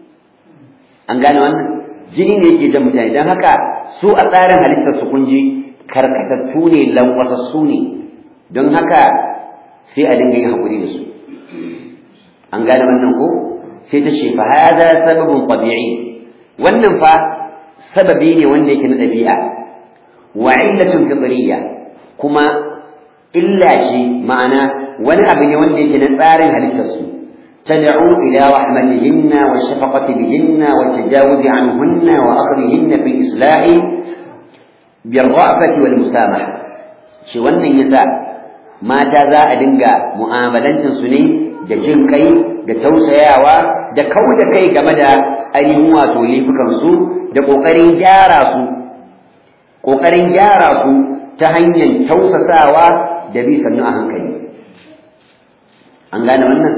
an gane wannan jini ne yake jan mutane don haka su a tsarin halittar su kunji karkatattu ne lankwasassu ne don haka sai a dinga yin haƙuri da su an gane wannan ko sai ta ce fa hada sababun tabi'i wannan fa sababi ne wanda yake na ɗabi'a wa illatun fitriyya kuma illa ce ma'ana wani abu ne wanda yake na tsarin halittar su تدعو إلى رحمتهن والشفقة بهن والتجاوز عنهن وأخذهن في الإصلاح بالرأفة والمسامحة شي wannan yasa mata za a dinga mu'amalancin su ne da jin kai da tausayawa da kauda kai game da ainihin wato laifukan su da kokarin gyara su kokarin gyara su ta hanyar tausasawa da bi sannu a hankali an gane wannan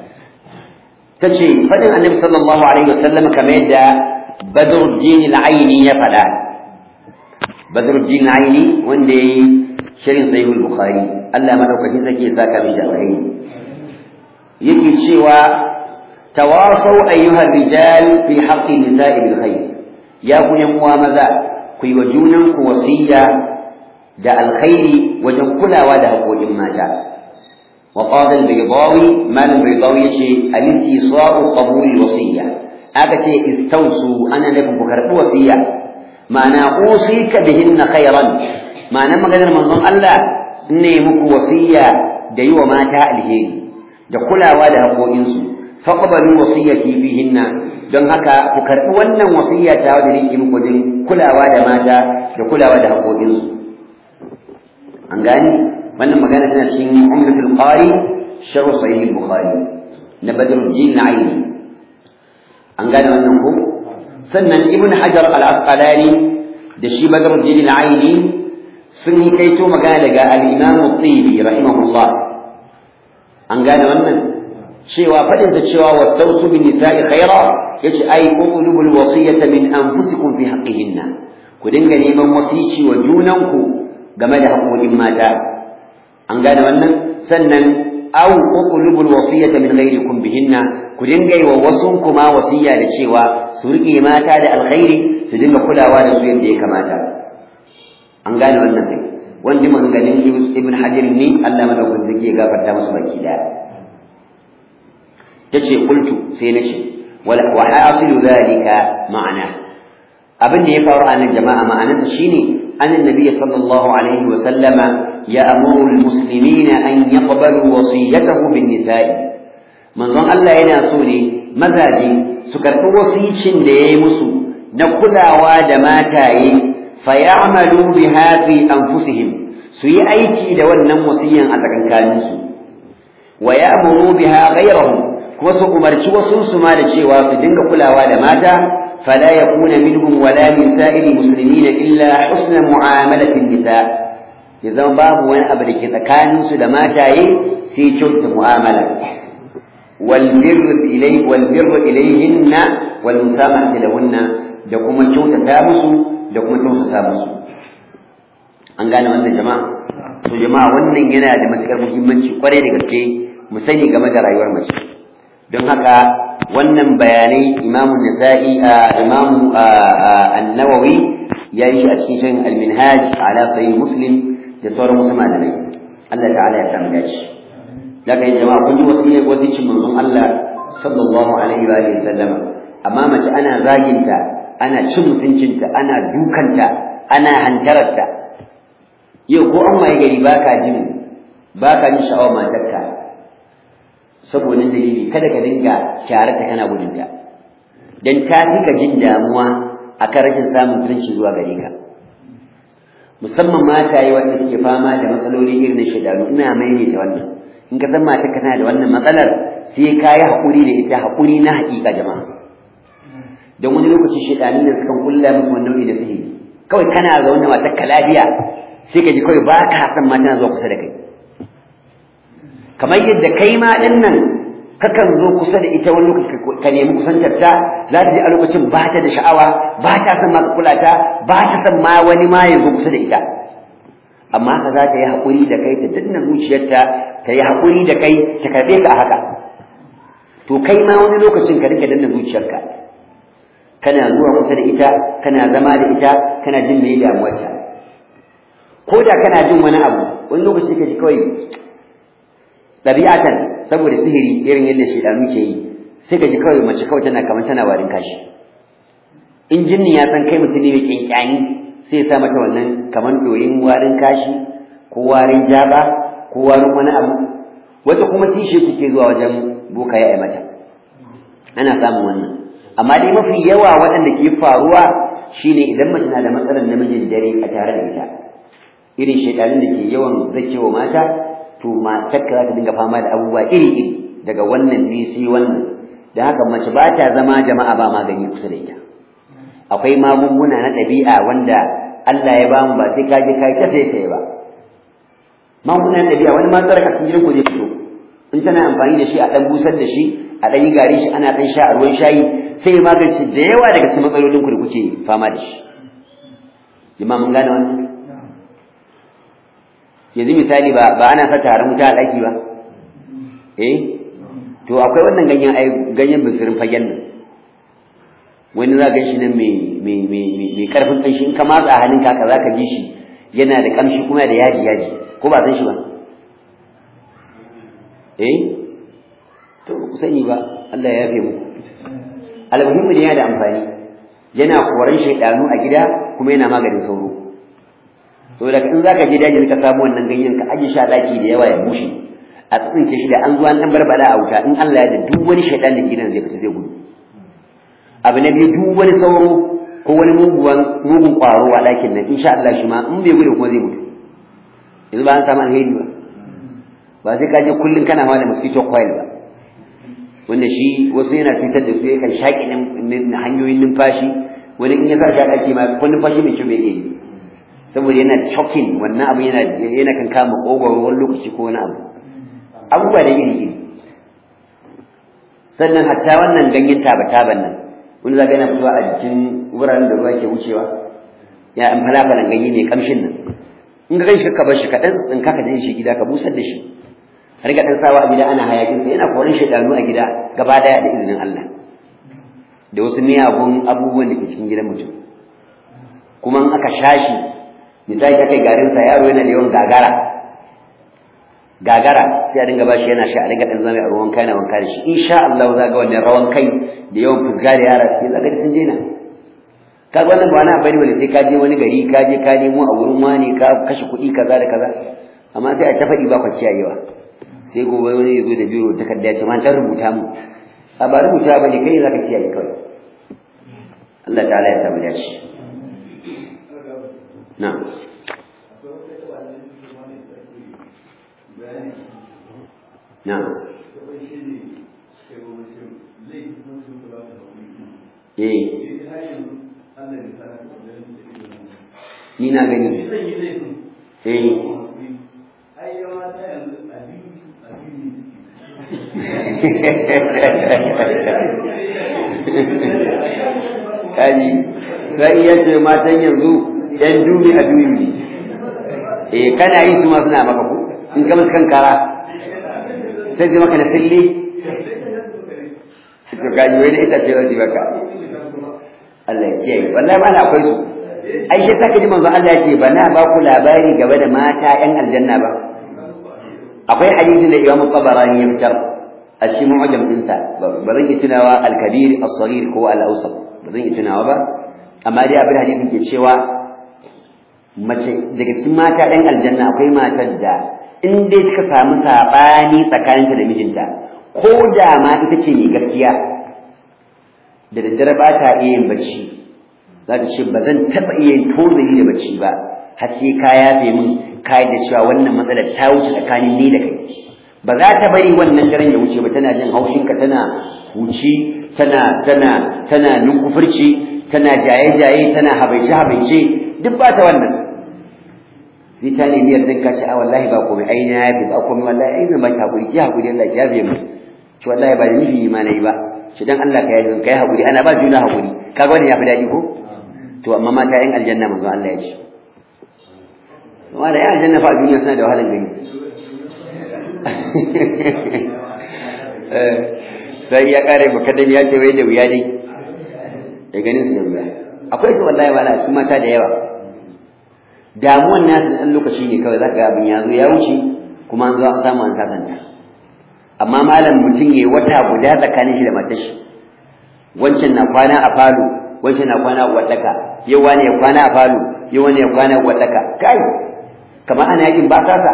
tace fadin annabi sallallahu alaihi wasallam kamar yadda badruddin al-aini ya fada badruddin al-aini wanda yayi shirin sahih al-bukhari Allah madaukakin zaki ya saka mai alkhairi yake cewa tawasau ayyuha rijal fi haqqi nisa'i bil khair ya ku yan uwa maza ku yi wa junan ku wasiya da alkhairi wajen kulawa da haƙoƙin mata وقال البيضاوي ما البيضاوي يشي الاستيصاء قبول الوصية أكتي استوصوا أنا لكم بكرة وصية معنى أوصيك بهن خيرا معنى ما قدر منظم الله إني مك وصية ديو ما تألهين دخلا ولا قوئنسو فقبلوا وصيتي فيهن don haka ku karɓi wannan wasiyya ta wadda nake muku din kulawa da mata da kulawa da haƙoƙinsu an gani wannan magana tana cikin ummatul qari sharh sahih al-bukhari na badruddin aini an gane wannan ko sannan ibn hajar al-asqalani da shi badruddin aini sun yi kaito magana daga al-imam at-tibi rahimahullah an gane wannan cewa fadin da cewa wasautu bin nisa'i khaira yace ai qulubul wasiyata min anfusikum fi haqqihinna ku dinga neman wasici wa junanku game da haƙoƙin mata an gane wannan sannan aw uqlubul wasiyata min ghairikum bihinna ku dinga yi wa wasun kuma wasiya da cewa su rike mata da alkhairi su dinga kulawa da su yadda ya kamata an gane wannan kai wanda maganganun ibn hajar ne Allah madaukakin zaki ya gafarta musu baki daya tace qultu sai nace wala wa hasilu dhalika ma'ana abin da ya faru a nan jama'a ma'anarsa shine an annabi sallallahu alaihi wa sallama ya'muru almuslimina an yaqbalu wasiyatahu bin nisa'i manzon Allah yana so ne mazaje su karɓi wasicin da yayi musu na kulawa da mataye fayamalu biha fi anfusihim su yi aiki da wannan wasiyan a tsakankaninsu wa ya'muru biha ghayrahum kuma su umarci wasu su ma da cewa su dinga kulawa da mata fala yakuna minhum wala min sa'iri muslimina illa husna mu'amalati nisa ya zama babu wani abu da ke tsakaninsu da mataye sai kyautata mu'amala wal birr ilay wal birr ilayhinna wal musamahati lahunna da kuma kyautata musu da kuma tausasa musu an gane wannan jama'a to jama'a wannan yana da matukar muhimmanci kwarai da gaske mu sani game da rayuwar mace don haka wannan bayanai imamu nasa'i imamu an-nawawi ya yi a cikin al-minhaj ala sahih muslim da sauran wasu malamai Allah ta'ala ya samu dace daga yin jama'a kun ji wasiyar wasicin manzon Allah sallallahu alaihi wa sallama amma mace ana zaginta ana cin mutuncinta ana dukanta ana hantararta yau ko an waye gari baka jin baka jin sha'awar matarka saboda dalili kada ka dinga kyarata kana gudunta dan ta fi ka jin damuwa akan rashin samun mutunci zuwa gare ka musamman mataye wanda suke fama da matsaloli irin na shaidaru ina maimaita wannan in ka san matarka tana da wannan matsalar sai ka yi haƙuri da ita haƙuri na haƙiƙa jama'a don wani lokaci shaidanin da sukan kulla muku wani nau'i da sihiri kawai kana zaune matar ka lafiya sai ka ji kawai ba ka san ma tana zuwa kusa da kai kamar yadda kai ma ɗin nan kakan zo kusa da ita wani lokaci ka nemi kusantar ta za ta ji a lokacin ba ta da sha'awa ba ta san ma ka kula ta ba ta san ma wani ma ya zo kusa da ita amma haka za ta yi haƙuri da kai ta danna zuciyarta ta yi haƙuri da kai ta karɓe ka a haka to kai ma wani lokacin ka rika danna zuciyarka kana zuwa kusa da ita kana zama da ita kana jin me damuwarta ko da kana jin wani abu wani lokaci ka ji kawai ɗabi'atan saboda sihiri irin yadda shaidanu ke yi sai ka ji kawai mace kawai tana kamar tana warin kashi in jinni ya san kai mutum ne mai kyankyani sai ya sa mata wannan kamar doyin warin kashi ko warin jaba ko warin wani abu wata kuma tishe take zuwa wajen boka ya mata ana samun wannan amma dai mafi yawa waɗanda ke faruwa shine idan mace na da matsalar namijin dare a tare da ita irin shaidanin da ke yawan zakewa mata to matarka za ta dinga fama da abubuwa iri-iri daga wannan ne sai wannan da haka mace ba ta zama jama'a ba magani kusa da ita akwai magunguna na ɗabi'a wanda Allah ya bamu ba sai ka je kai ta sai sai ba magunguna na ɗabi'a wani ma tsara cikin gidan ku zai fito in tana amfani da shi a ɗan busar da shi a ɗan yi gari shi ana ɗan sha a ruwan shayi sai ya magance da yawa daga cikin matsalolin ku da kuke fama da shi jama'a mun gane wannan yanzu misali ba ba ana sa taron wuta a ɗaki ba eh to akwai wannan ganyen ai ganyen bisirin fagen nan wani za ga shi nan mai mai mai mai karfin kanshi in ka matsa halin ka za ka ji shi yana da kamshi kuma da yaji yaji ko ba san shi ba eh to ku sani ba Allah ya yafe muku almuhimmi ne yana da amfani yana koran shaidanu a gida kuma yana maganin sauro saboda in zaka je daji ka samu wannan ganyen ka aje shi a daki da yawa ya bushe a tsinke shi da an zuwa dan barbala a wuta in Allah ya da duk wani shaytan da gidan zai fita zai gudu abu na biyu duk wani sauro ko wani muguwan mugun kwaro a dakin nan insha Allah shi ma in bai gudu kuma zai mutu yanzu ba an samu alheri ba ba sai ka je kullun kana hawa da mosquito coil ba wanda shi wasu yana cutar da su yakan shaƙi hanyoyin numfashi wani in ya sa shi a ɗaki ma ko numfashi mai kyau bai iya yi saboda yana choking wannan abu yana yana kan kama kogoro wani lokaci ko wani abu abubuwa da iri iri sannan hatta wannan ganyen taba taban nan wani zaga yana fitowa a jikin wuraren da ruwa ke wucewa ya an falafalan ganye mai kamshin nan in ka ganshi ka bar shi ka dan tsinka ka je shi gida ka busar da shi a riga dan sawa a gida ana hayakin sa yana koran shaidanu a gida gaba daya da izinin Allah da wasu miyagun abubuwan da ke cikin gidan mutum kuma in aka shashi misali ka kai garin sa yaro yana da yawan gagara gagara sai a dinga bashi yana sha a dinga dan zama a ruwan kai na wanka da shi insha Allah za ga wannan rawan kai da yawan fusga da yara sai zaka sun daina ka ga wannan ba na bari wani sai ka je wani gari ka je ka nemo a wurin wani ka kashe kuɗi kaza da kaza amma sai a ta faɗi ba kwa kiyayewa sai gobe wani ya zo da biro takarda ya ce ma dan rubuta mu a ba rubuta ba ne kai zaka kiyaye kawai Allah ta'ala ya samu dace na'am na'am eh ni na gani eh kaji sai ya ce matan yanzu yan dubi a dubi eh kana yi su ma suna maka ko in ka musu kankara sai zai maka na fille to kaji wai da ita ce zai baka Allah ya kiyaye wallahi ma na akwai su ai shi saka ji manzo Allah ya ce bana ba ku labari game da mata yan aljanna ba akwai hadisin da Imam Tabarani ya fitar a shi mu'jam dinsa ba zan yi tunawa al-kabir as-saghir ko al-awsat ba zan yi tunawa ba amma dai abin hadisin ke cewa mace daga cikin mata ɗan aljanna akwai matar da in dai suka samu saɓani tsakaninta da mijinta ko da ma ita ce mai gaskiya da daddare ba ta iya yin bacci za ta ce ba zan taɓa iya yin tozali da bacci ba har sai ka yafe min ka da cewa wannan matsalar ta wuce tsakanin ni da kai ba za ta bari wannan daren ya wuce ba tana jin haushinka tana huci tana tana tana nunkufurci tana jaye-jaye tana habaice-habaice duk ba ta wannan sai ta nemi yardar ka ce a wallahi ba komai ai na yafi ba komai wallahi ai zan baki hakuri ki hakuri Allah ya yafe mu to wallahi ba nufi ma nayi ba shi dan Allah ka yafe kai hakuri ana ba juna hakuri kaga wannan yafi dadi ko to amma mata yan aljanna manzo Allah ya ce wanda yan aljanna fa duniya suna da wahalan gani sai ya kare baka da ya ce wai da wuya dai da ganin su da wuya akwai su wallahi wala su mata da yawa damuwan nasu ɗan lokaci ne kawai zaka ga abin ya zo ya wuce kuma an zo an samu an sasanta amma malam mutum ya wata guda tsakanin shi da matar shi wancan na kwana a falo wancan na kwana a wadaka yau wani ya kwana a falo yau wani ya kwana a wadaka kai kamar ana yakin ba sasa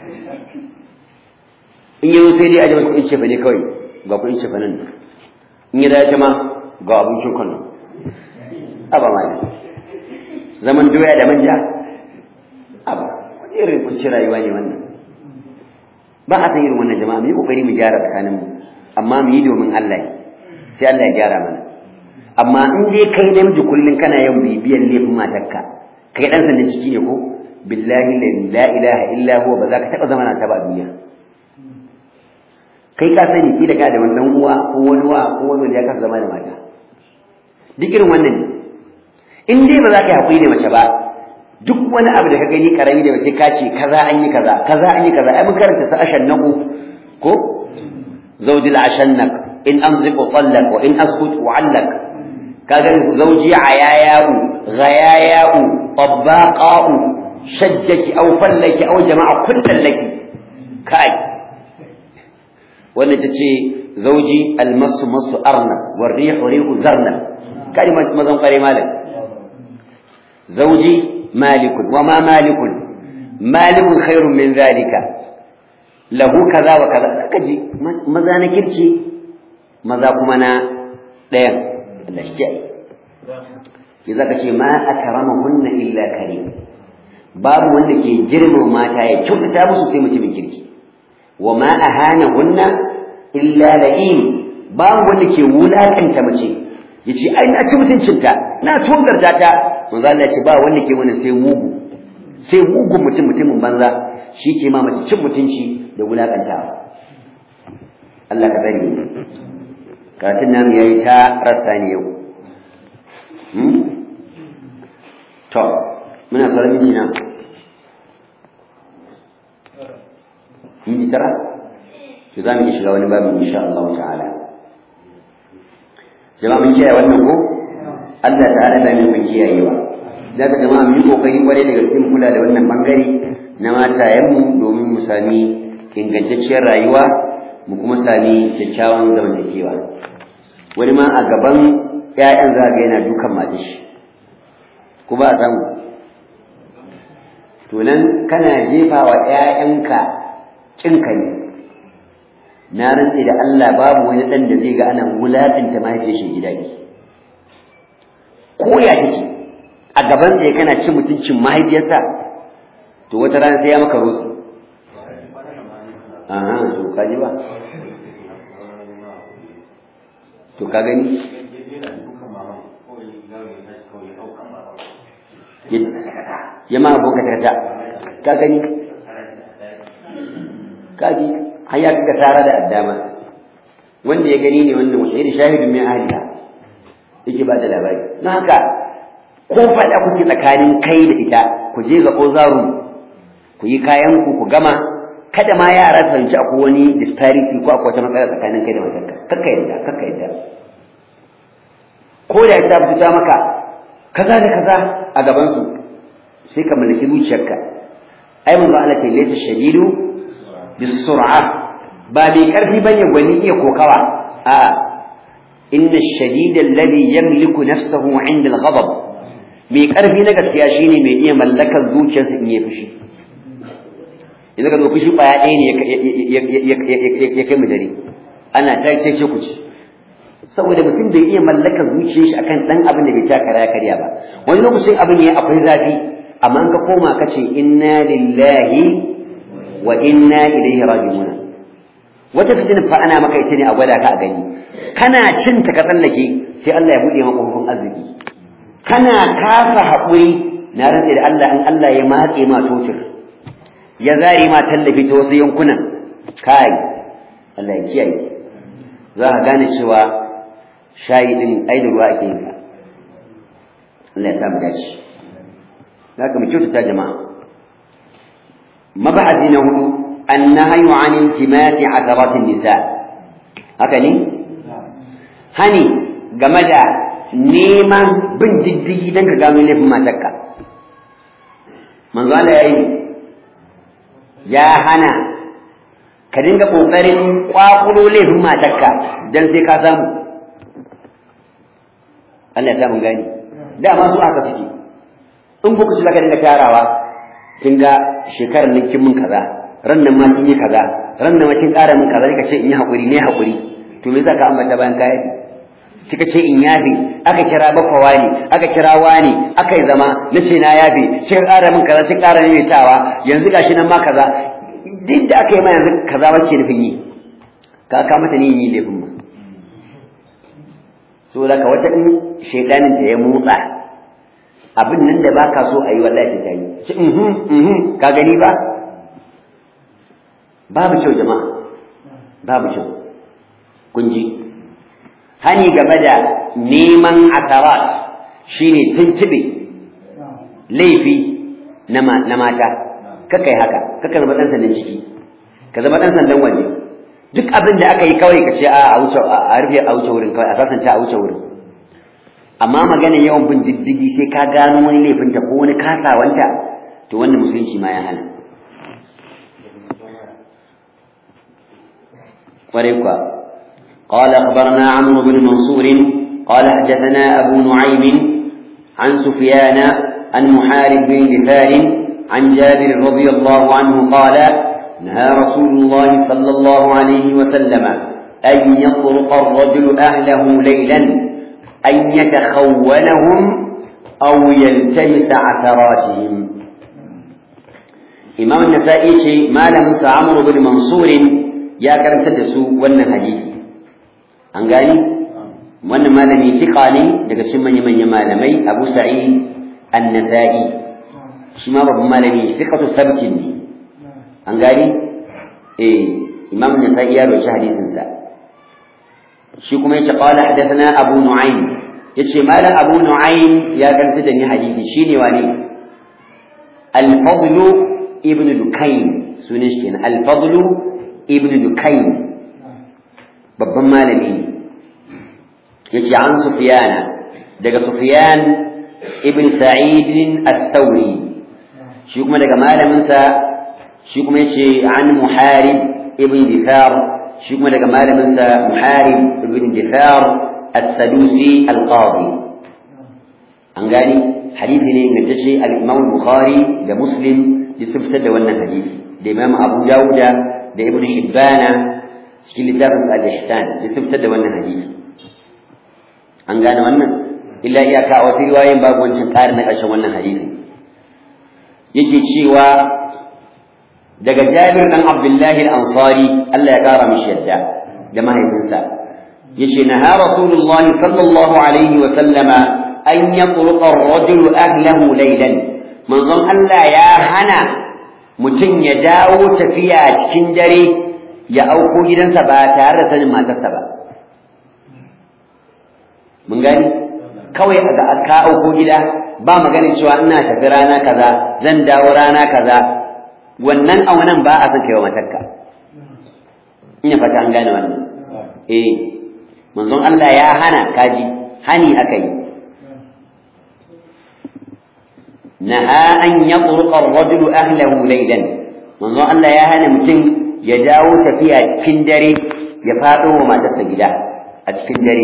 in yanzu sai dai a jama'a kuɗin cefa ne kawai ga kuɗin cefa nan in yi dace ma ga abincin kwano aba ma zaman doya da manja aba wani irin kunci rayuwa ne wannan ba a san irin wannan jama'a mu yi kokari mu gyara tsakanin mu amma mu yi domin Allah sai Allah ya gyara mana amma in dai kai namiji kullun kana yin bibiyan laifin matarka kai dan sanda ciki ne ko billahi la ilaha illa huwa ba za ka taba zama na ta ba duniya kai ka sani kila ka da wannan uwa ko wani wa ko wani wanda ya kasa zama da mata duk irin wannan ne in dai ba za ka yi haƙuri da mace ba duk wani abu da ka gani karami da mace ka ce kaza an yi kaza kaza an yi kaza ai mun karanta sa ashannaku ko zawjil ashannak in anziqu tallak wa in askut wa'allak kaga zawji ayayau ghayayau tabbaqau shajjaki aw fallaki aw jama'a kullal laki kai wannan tace zawji almasu masu arna war rihu rihu zarna kai mazan kware malam زوجي مالك وما مالك مالك خير من ذلك له كذا وكذا كجي ماذا نكرشي ماذا كمنا دين الله شجاي إذا كشي ما أكرمهن إلا كريم باب wanda ke girma mata ya kyautata musu sai mutumin kirki wa ma ahanahunna illa la'im babu wanda ke wulakanta mace yace ai na ci mutuncinta na tungarta ta manzo Allah ya ce ba wanda ke wannan sai mugu sai mugu mutum mutumin banza shi ke ma mace cin mutunci da wulakantawa Allah ka bari karatun namu yayi ta rassa ne yau hmm? to muna fara miki na minti tara to za mu iya shiga wani babu insha Allah ta'ala jama'a mun kiyaye wannan ko Allah ta'ala da mun kiyayewa da ka jama'a mu yi kokari kwarai da gaske kula da wannan bangare na matayenmu domin mu sami ingantacciyar rayuwa mu kuma sami kyakkyawan zamantakewa wani ma a gaban ƴaƴan za ga yana dukan matar shi ko ba a samu to nan kana jefa wa ƴaƴanka kinka ne na rantse da Allah babu wani ɗan da zai ga ana wulaƙanta mahaifiyar shi gida ne ko ya take a gaban sai kana cin mutuncin mahaifiyarsa to wata rana sai ya maka rutsu aha to ka ji ba to ka gani ya ma abokan ta ka gani ka ji har ya kaga tara da addama wanda ya gani ne wannan wanda da shahidun min ahliha yake ba da labari don haka ko faɗa kuke tsakanin kai da ita ku je ga ozarun ku yi kayan ku ku gama kada ma yara su fahimci akwai wani disparity ko akwai wata matsala tsakanin kai da matarka kakka yadda kakka yadda ko da ita fita maka kaza da kaza a gaban su sai ka mallaki zuciyarka ai manzo Allah ta laysa shadidu bisur'a ba mai karfi bane gwani iya kokawa a inna ash-shadida alladhi yamliku nafsahu 'inda al-ghadab mai karfi na gaskiya shine mai iya mallakar zuciyarsa in ya fushi idan ka zo fushi kwaya ɗaya ne ya kai mu dare ana ta ce ce ku ci saboda mutum bai iya mallakar zuciyar shi akan dan abin da bai taka ya karya ba wani lokacin abin ya akwai zafi amma ka koma ka ce inna lillahi wa inna ilaihi raji'un wata fitina fa ana maka ita ne a gwada ka a gani kana cin ta ka tsallake sai Allah ya bude maka hukun arziki kana kasa haƙuri na rantse da Allah in Allah ya matse ma totir ya zare ma tallafi ta wasu yankunan kai Allah ya kiyaye za ka gane cewa shayi din ai da ruwa ake yin sa Allah ya sa mu dace haka mu kyautata jama'a mabahasi na hudu annahyu an intimati atharatin nisa haka ne hani game da neman bin diddigi don ka gano laifin matarka manzo Allah ya yi ya hana ka dinga kokarin kwakulo laifin matarka dan sai ka samu Allah ya samu gani dama su aka suke in kuka ci zaka dinga tarawa kin ga shekarar nan kin mun kaza ran nan ma kin yi kaza ran nan ma kin ƙara mun kaza kika ce in yi hakuri ne hakuri to me zaka ambata bayan kai kika ce in yafe aka kira bakwawa ne aka kira wani aka yi zama na ce na yafe kika ƙara min kaza kika ƙara maimaitawa yanzu gashi nan ma kaza duk da aka yi ma yanzu kaza wacce nufin yi ka ka mata ne yi laifin ma so da ka wata in shaidanin ta ya motsa abin nan da baka so a yi wallahi ta yi ci mhm mhm ka gani ba babu kyau jama'a babu kyau kun ji hani game da neman asarat shine tuntube laifi na mata kakai haka kaka zama dan sandan ciki ka zama dan sandan waje duk abin da aka yi kawai ka ce a a wuce a rufe a wuce wurin kawai a sasanta a wuce wurin amma magana yawan bin diddigi sai ka gano wani laifin ta ko wani kasawanta to wannan musulunci ma ya hana kwarai kuwa قال أخبرنا عمرو بن منصور قال حدثنا أبو نعيم عن سفيان عن محارب بن دفار عن جابر رضي الله عنه قال نهى رسول الله صلى الله عليه وسلم أن يطرق الرجل أهله ليلا أن يتخونهم أو يلتمس عثراتهم إمام النسائي ما لم عمرو بن منصور يا كرم تدسوا ون حديث an gani wannan malami fiqa ne daga cikin manyan manyan malamai Abu Sa'id An-Nasa'i shi ma babban malami fiqatu thabtin ne an gani eh Imam An-Nasa'i ya rawaita hadisin sa shi kuma yace qala hadathana Abu Nu'aym yace malam Abu Nu'aym ya kanta da ni hadisi shine wani Al-Fadl ibn Dukayn sunan shi kenan al-fadlu ibn dukayn babban malami ne yace an sufyana daga sufyan ibn sa'id al-thawri shi kuma daga malamin sa shi kuma yace an muharib ibn dithar shi kuma daga malamin sa muharib ibn dithar as-sadusi al-qadi an gani hadisi ne ingantacce al-imam bukhari da muslim ya fitar da wannan hadisi da imam abu dawuda da ibn hibbana cikin littafin al-ihsan ya fitar da wannan hadisi an gane wannan illa iyaka a wasu riwayoyin babu wancan ƙarin na ƙarshen wannan hadisi yake cewa daga Jabir dan Abdullahi al-Ansari Allah ya kara mishi yadda da mahaifinsa yace naha Rasulullah sallallahu alaihi wa sallama an yatruqa ar-rajulu ahlahu laylan manzon Allah ya hana mutum ya dawo tafiya cikin dare ya auko gidansa ba tare da sanin matarsa ba mun gani kawai a ka auko gida ba maganin cewa ina tafi rana kaza zan dawo rana kaza wannan aunan ba a son kai wa matarka ina fata an gane wannan eh manzon Allah ya hana kaji hani akai naha an yatruqa ar-rajulu ahlahu laylan manzon Allah ya hana mutum ya dawo tafiya cikin dare ya fado wa matarsa gida a cikin dare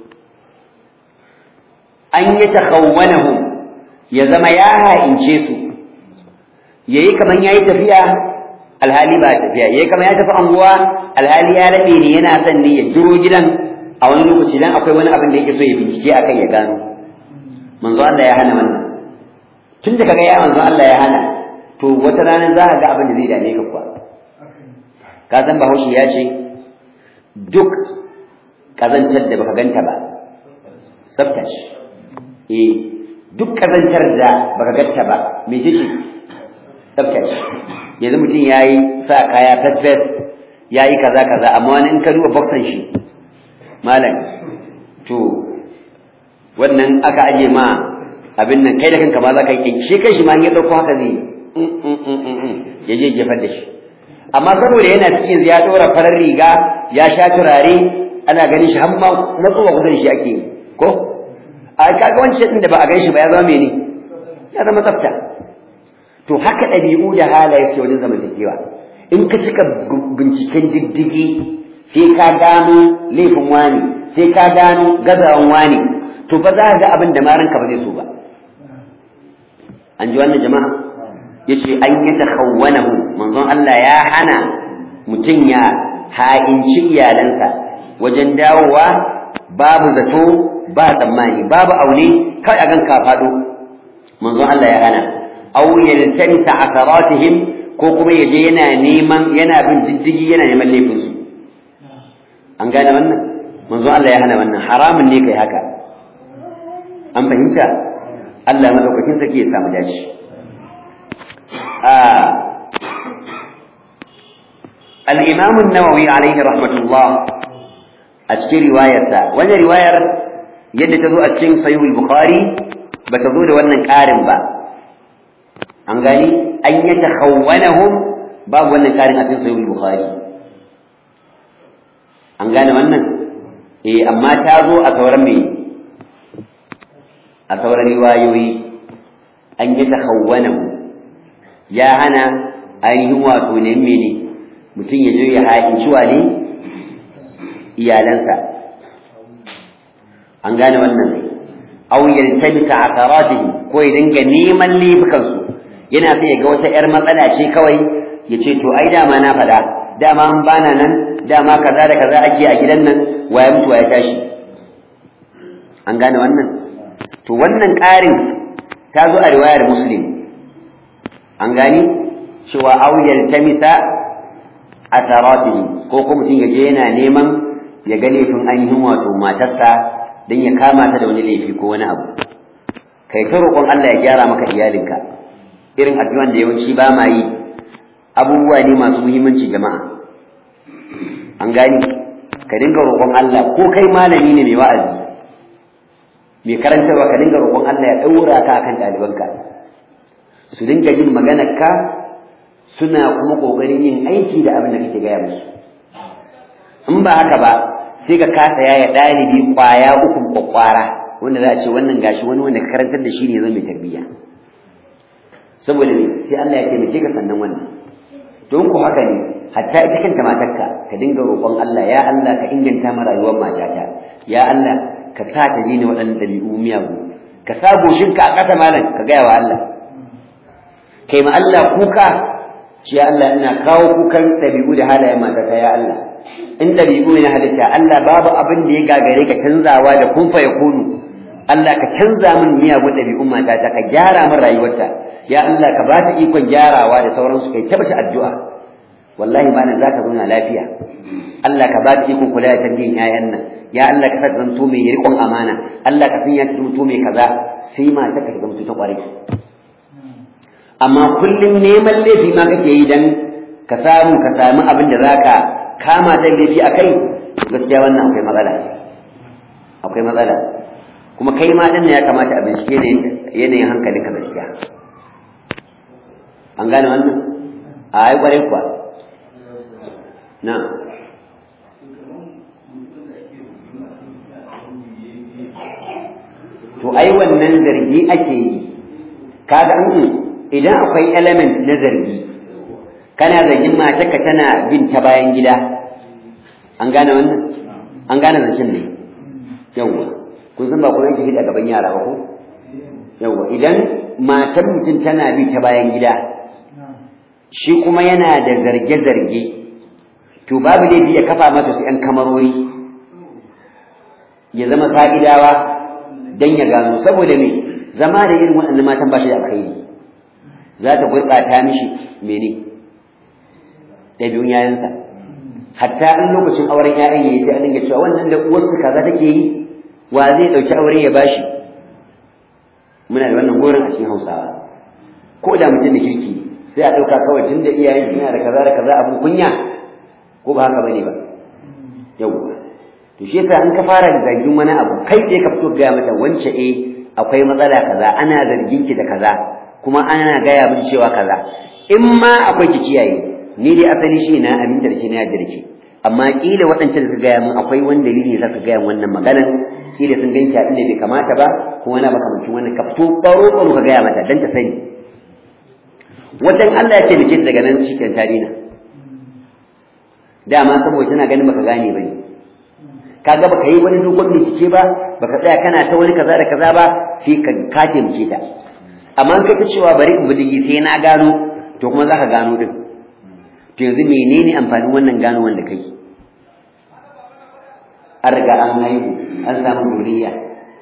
an yi takhawwanahum ya zama ya ha'ince su yayi kaman yayi tafiya alhali ba tafiya yayi kaman ya tafi anguwa alhali ya rabe ne yana son ne ya jiro gidan a wani lokaci dan akwai wani abin da yake so ya bincike akan ya gano manzo Allah ya hana wannan tun da kaga ya manzo Allah ya hana to wata rana za ka ga abin da zai dame ka kuwa ka san Bahaushe ya ce duk kazantar da baka ganta ba tsafta shi eh duk kazantar da baka ganta ba me ce tsafta shi yanzu mutum yayi sa kaya fes fes yayi kaza kaza amma wani in ka duba boxan shi malam to wannan aka aje ma abin nan kai da kanka ma za ka yi shi kai shi ma ya dauko haka zai ya je jefar da shi amma saboda yana cikin ya dora farar riga ya sha turare ana ganin shi har ma matsuwa kusa da shi ake yi ko a kaga wancan da ba a gan shi ba ya zama mene ya zama tsafta to haka ɗabi'u da halaye su wajen zamantakewa in ka cika binciken diddigi sai ka gano laifin wani sai ka gano gazawan wani to ba za ka ga abin da maranka ba zai so ba an ji wannan jama'a yace an yi takhawwanahu manzon Allah ya hana mutum ya ha'inci iyalansa wajen dawowa babu zato ba tsammani babu aune kai a gan ka faɗo manzon Allah ya hana aw yaltamisa asaratihim ko kuma yaje yana neman yana bin diddigi yana neman laifin su an gane wannan manzon Allah ya hana wannan haramun ne kai haka an fahimta Allah madaukakin sarki ya samu dashi الإمام النووي عليه رحمة الله أشكي رواية وانا رواية يد تزو أشكي صحيح البخاري بتزو لوانا كارم با أنغاني أن يتخونهم باب وانا كارم أشكي صحيح البخاري أنغاني وانا إيه أما تازو أتورمي أتور روايوي أن يتخونهم يا هنا ainihin wato ne mene mutum ya zo ya haƙinci wane iyalansa an gane wannan aw yaltabita atharatihi ko ya dinga neman laifukansu yana sai ya ga wata yar matsala ce kawai ya ce to ai dama na faɗa dama an bana nan dama kaza da kaza ake a gidan nan waye mutuwa ya tashi an gane wannan to wannan ƙarin ta zo a riwayar muslim an gani cewa aw yaltamisa atharatihi ko kuma mutum yaje yana neman ya ga laifin ainihin wato matarsa dan ya kama ta da wani laifi ko wani abu kai ta roƙon Allah ya gyara maka iyalinka irin addu'an da yawanci ba ma yi abubuwa ne masu muhimmanci jama'a an gani ka dinga roƙon Allah ko kai malami ne mai wa'azi mai karantarwa ka dinga roƙon Allah ya ɗaura ka akan ɗalibanka su dinga jin maganarka suna kuma kokarin yin aiki da abin da kake gaya musu in ba haka ba sai ka kasa yaya ɗalibi ƙwaya uku kwakwara wanda za a ce wannan gashi wani wanda ka karantar da shi ne zan mai tarbiyya saboda ne sai Allah ya taimake ka sannan wannan don ku haka ne hatta ita kanta matarka ka dinga roƙon Allah ya Allah ka inganta ma rayuwar matata ya Allah ka sa ta daina waɗannan ɗabi'u miyagu ka sa goshinka a ƙasa malam ka gaya wa Allah kai ma Allah kuka shi ya Allah ina kawo kukan ɗabi'u da halayen matata ya Allah in ɗabi'u ne halitta Allah babu abin da ya gagare ka canzawa da kun fa kunu Allah ka canza min miyagun ɗabi'un matata ka gyara min rayuwarta ya Allah ka ba ta ikon gyarawa da sauransu kai tabbata addu'a wallahi ma nan zaka zauna lafiya Allah ka ba ta ikon kula da tarbiyyar 'ya'yan nan ya Allah ka sa zanto mai riƙon amana Allah ka sanya ta zanto mai kaza sai mata ka zanto ta ƙwarai amma kullum neman laifi ma kake yi dan ka samu ka sami abin da zaka kama da laifi akai gaskiya wannan akwai matsala akwai matsala kuma kai ma din ya kamata a bincike ne yanayin hankalin ka gaskiya an gane wannan a ai kwarai kuwa na to ai wannan zargi ake yi kaga an idan akwai element na zargi kana zargin matarka tana bin ta bayan gida an gane wannan an gane zancen ne yawwa kun san ba kuma yake a gaban yara ba ko yawwa idan matar mutum tana bi ta bayan gida shi kuma yana da zarge-zarge to babu laifi ya kafa mata su 'yan kamarori ya zama fa'idawa don ya gano saboda me zama da irin waɗannan matan ba shi da alkhairi za ta gurɓata mishi mene ɗabi'un yayansa hatta in lokacin auren ƴaƴan yayi sai an dinga cewa wannan da uwarsu kaza take yi wa zai ɗauki aure ya bashi muna da wannan gorin a cikin Hausawa ko da mutum da kirki sai a ɗauka kawai tun da iyayen shi yana da kaza da kaza abin kunya ko ba haka bane ba yau to shi yasa in ka fara da zargin wani abu kai tsaye ka fito gaya mata wance eh akwai matsala kaza ana zargin ki da kaza kuma ana gaya min cewa kaza in ma akwai ki kiyaye ni dai asali shi na aminta da shi na yarda da shi amma kila waɗancan da suka gaya min akwai wani dalili da suka gaya wannan maganar kila sun ganki a inda bai kamata ba kuma na makamancin wannan ka fito baro baro ka gaya mata dan ta sani watan Allah ya ce da daga nan shi kan tarina dama saboda tana ganin baka gane bane kaga baka yi wani dogon bincike ba baka tsaya kana ta wani kaza da kaza ba sai ka ka taimake ta amma in ka cewa bari in bi sai na gano to kuma zaka gano din to yanzu menene amfanin wannan gano wanda kai an riga an haihu an samu duniya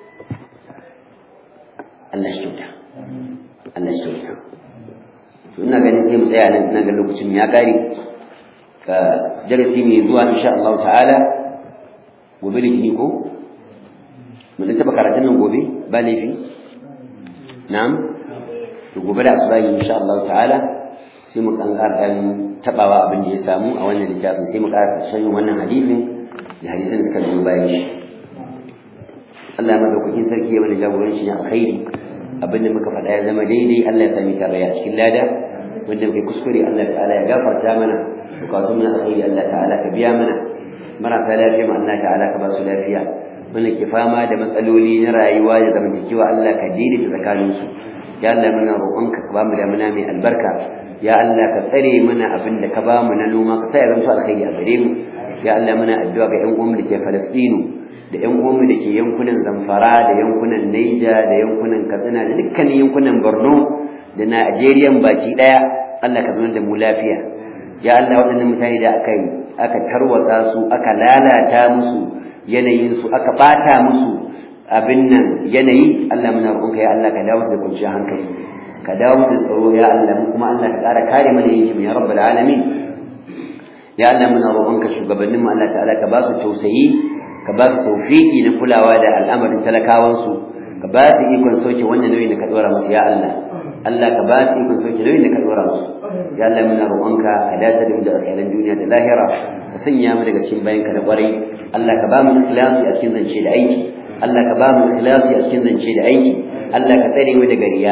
Allah shi kyauta Allah shi kyauta to ina ganin sai mu tsaya nan ina ga lokacin ya kare ka darasi mai zuwa insha Allah ta'ala gobe litini ko mun taba karatun nan gobe ba laifi na'am to gobe da asuba insha Allah ta'ala sai mu kan dan tabawa abin da ya samu a wannan littafin sai mu ƙara sanin wannan hadisin da hadisin da suka zo bayan shi Allah ya madaukakin sarki ya mana jagoranci na alkhairi abin da muka faɗa ya zama daidai Allah ya sami tarayya cikin lada wanda muke kuskure Allah ta'ala ya gafarta mana bukatun na alkhairi Allah ta'ala ka biya mana marasa lafiya ma Allah ta'ala ka ba su lafiya wanda ke fama da matsaloli na rayuwa da zamantakewa Allah ka daidaita tsakaninsu ya Allah muna roƙonka ka ba mu damuna mai albarka ya Allah ka tsare mana abin da ka ba mu na noma ka sa ya zanto alkhairi a gare mu ya Allah muna addu'a ga ƴan uwanmu da ke Falastinu da ƴan uwanmu da ke yankunan Zamfara da yankunan Naija da yankunan Katsina da dukkanin yankunan Borno da Najeriya baki daya Allah ka zama da mu lafiya ya Allah waɗannan mutane da aka yi aka tarwatsa su aka lalata musu yanayin su aka bata musu abin nan yanayi Allah muna roƙonka ya Allah ka dawo da kwanciyar hankali ka dawo da tsaro ya Allah kuma Allah ka ƙara kare mana yankin ya rabbal alamin ya Allah muna roƙonka shugabannin mu Allah ta'ala ka ba su tausayi ka ba su tawfiki na kulawa da al'amarin talakawan su ka ba su ikon sauke wannan nauyin da ka dora musu ya Allah Allah ka ba su ikon sauke nauyin da ka dora musu ya Allah muna roƙonka ka dace da mu da alkhairan duniya da lahira ka sanya mu daga cikin bayanka da ƙwarai Allah ka ba mu ikhlasi a cikin zance da aiki Allah ka ba mu ikhlasi a cikin zance da aiki Allah ka tsare mu daga riya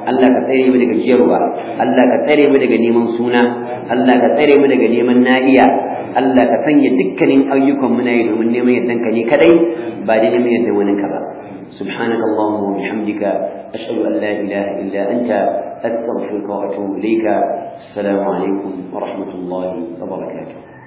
Allah ka tsare mu daga jiyarwa Allah ka tsare mu daga neman suna Allah ka tsare mu daga neman na'iya Allah ka sanya dukkanin ayyukan mu na yi domin neman yardan ka ne kadai ba da neman yardan wani ka ba سبحانك اللهم وبحمدك أشهد أن لا إله إلا أنت أستغفرك وأتوب إليك السلام عليكم ورحمة الله وبركاته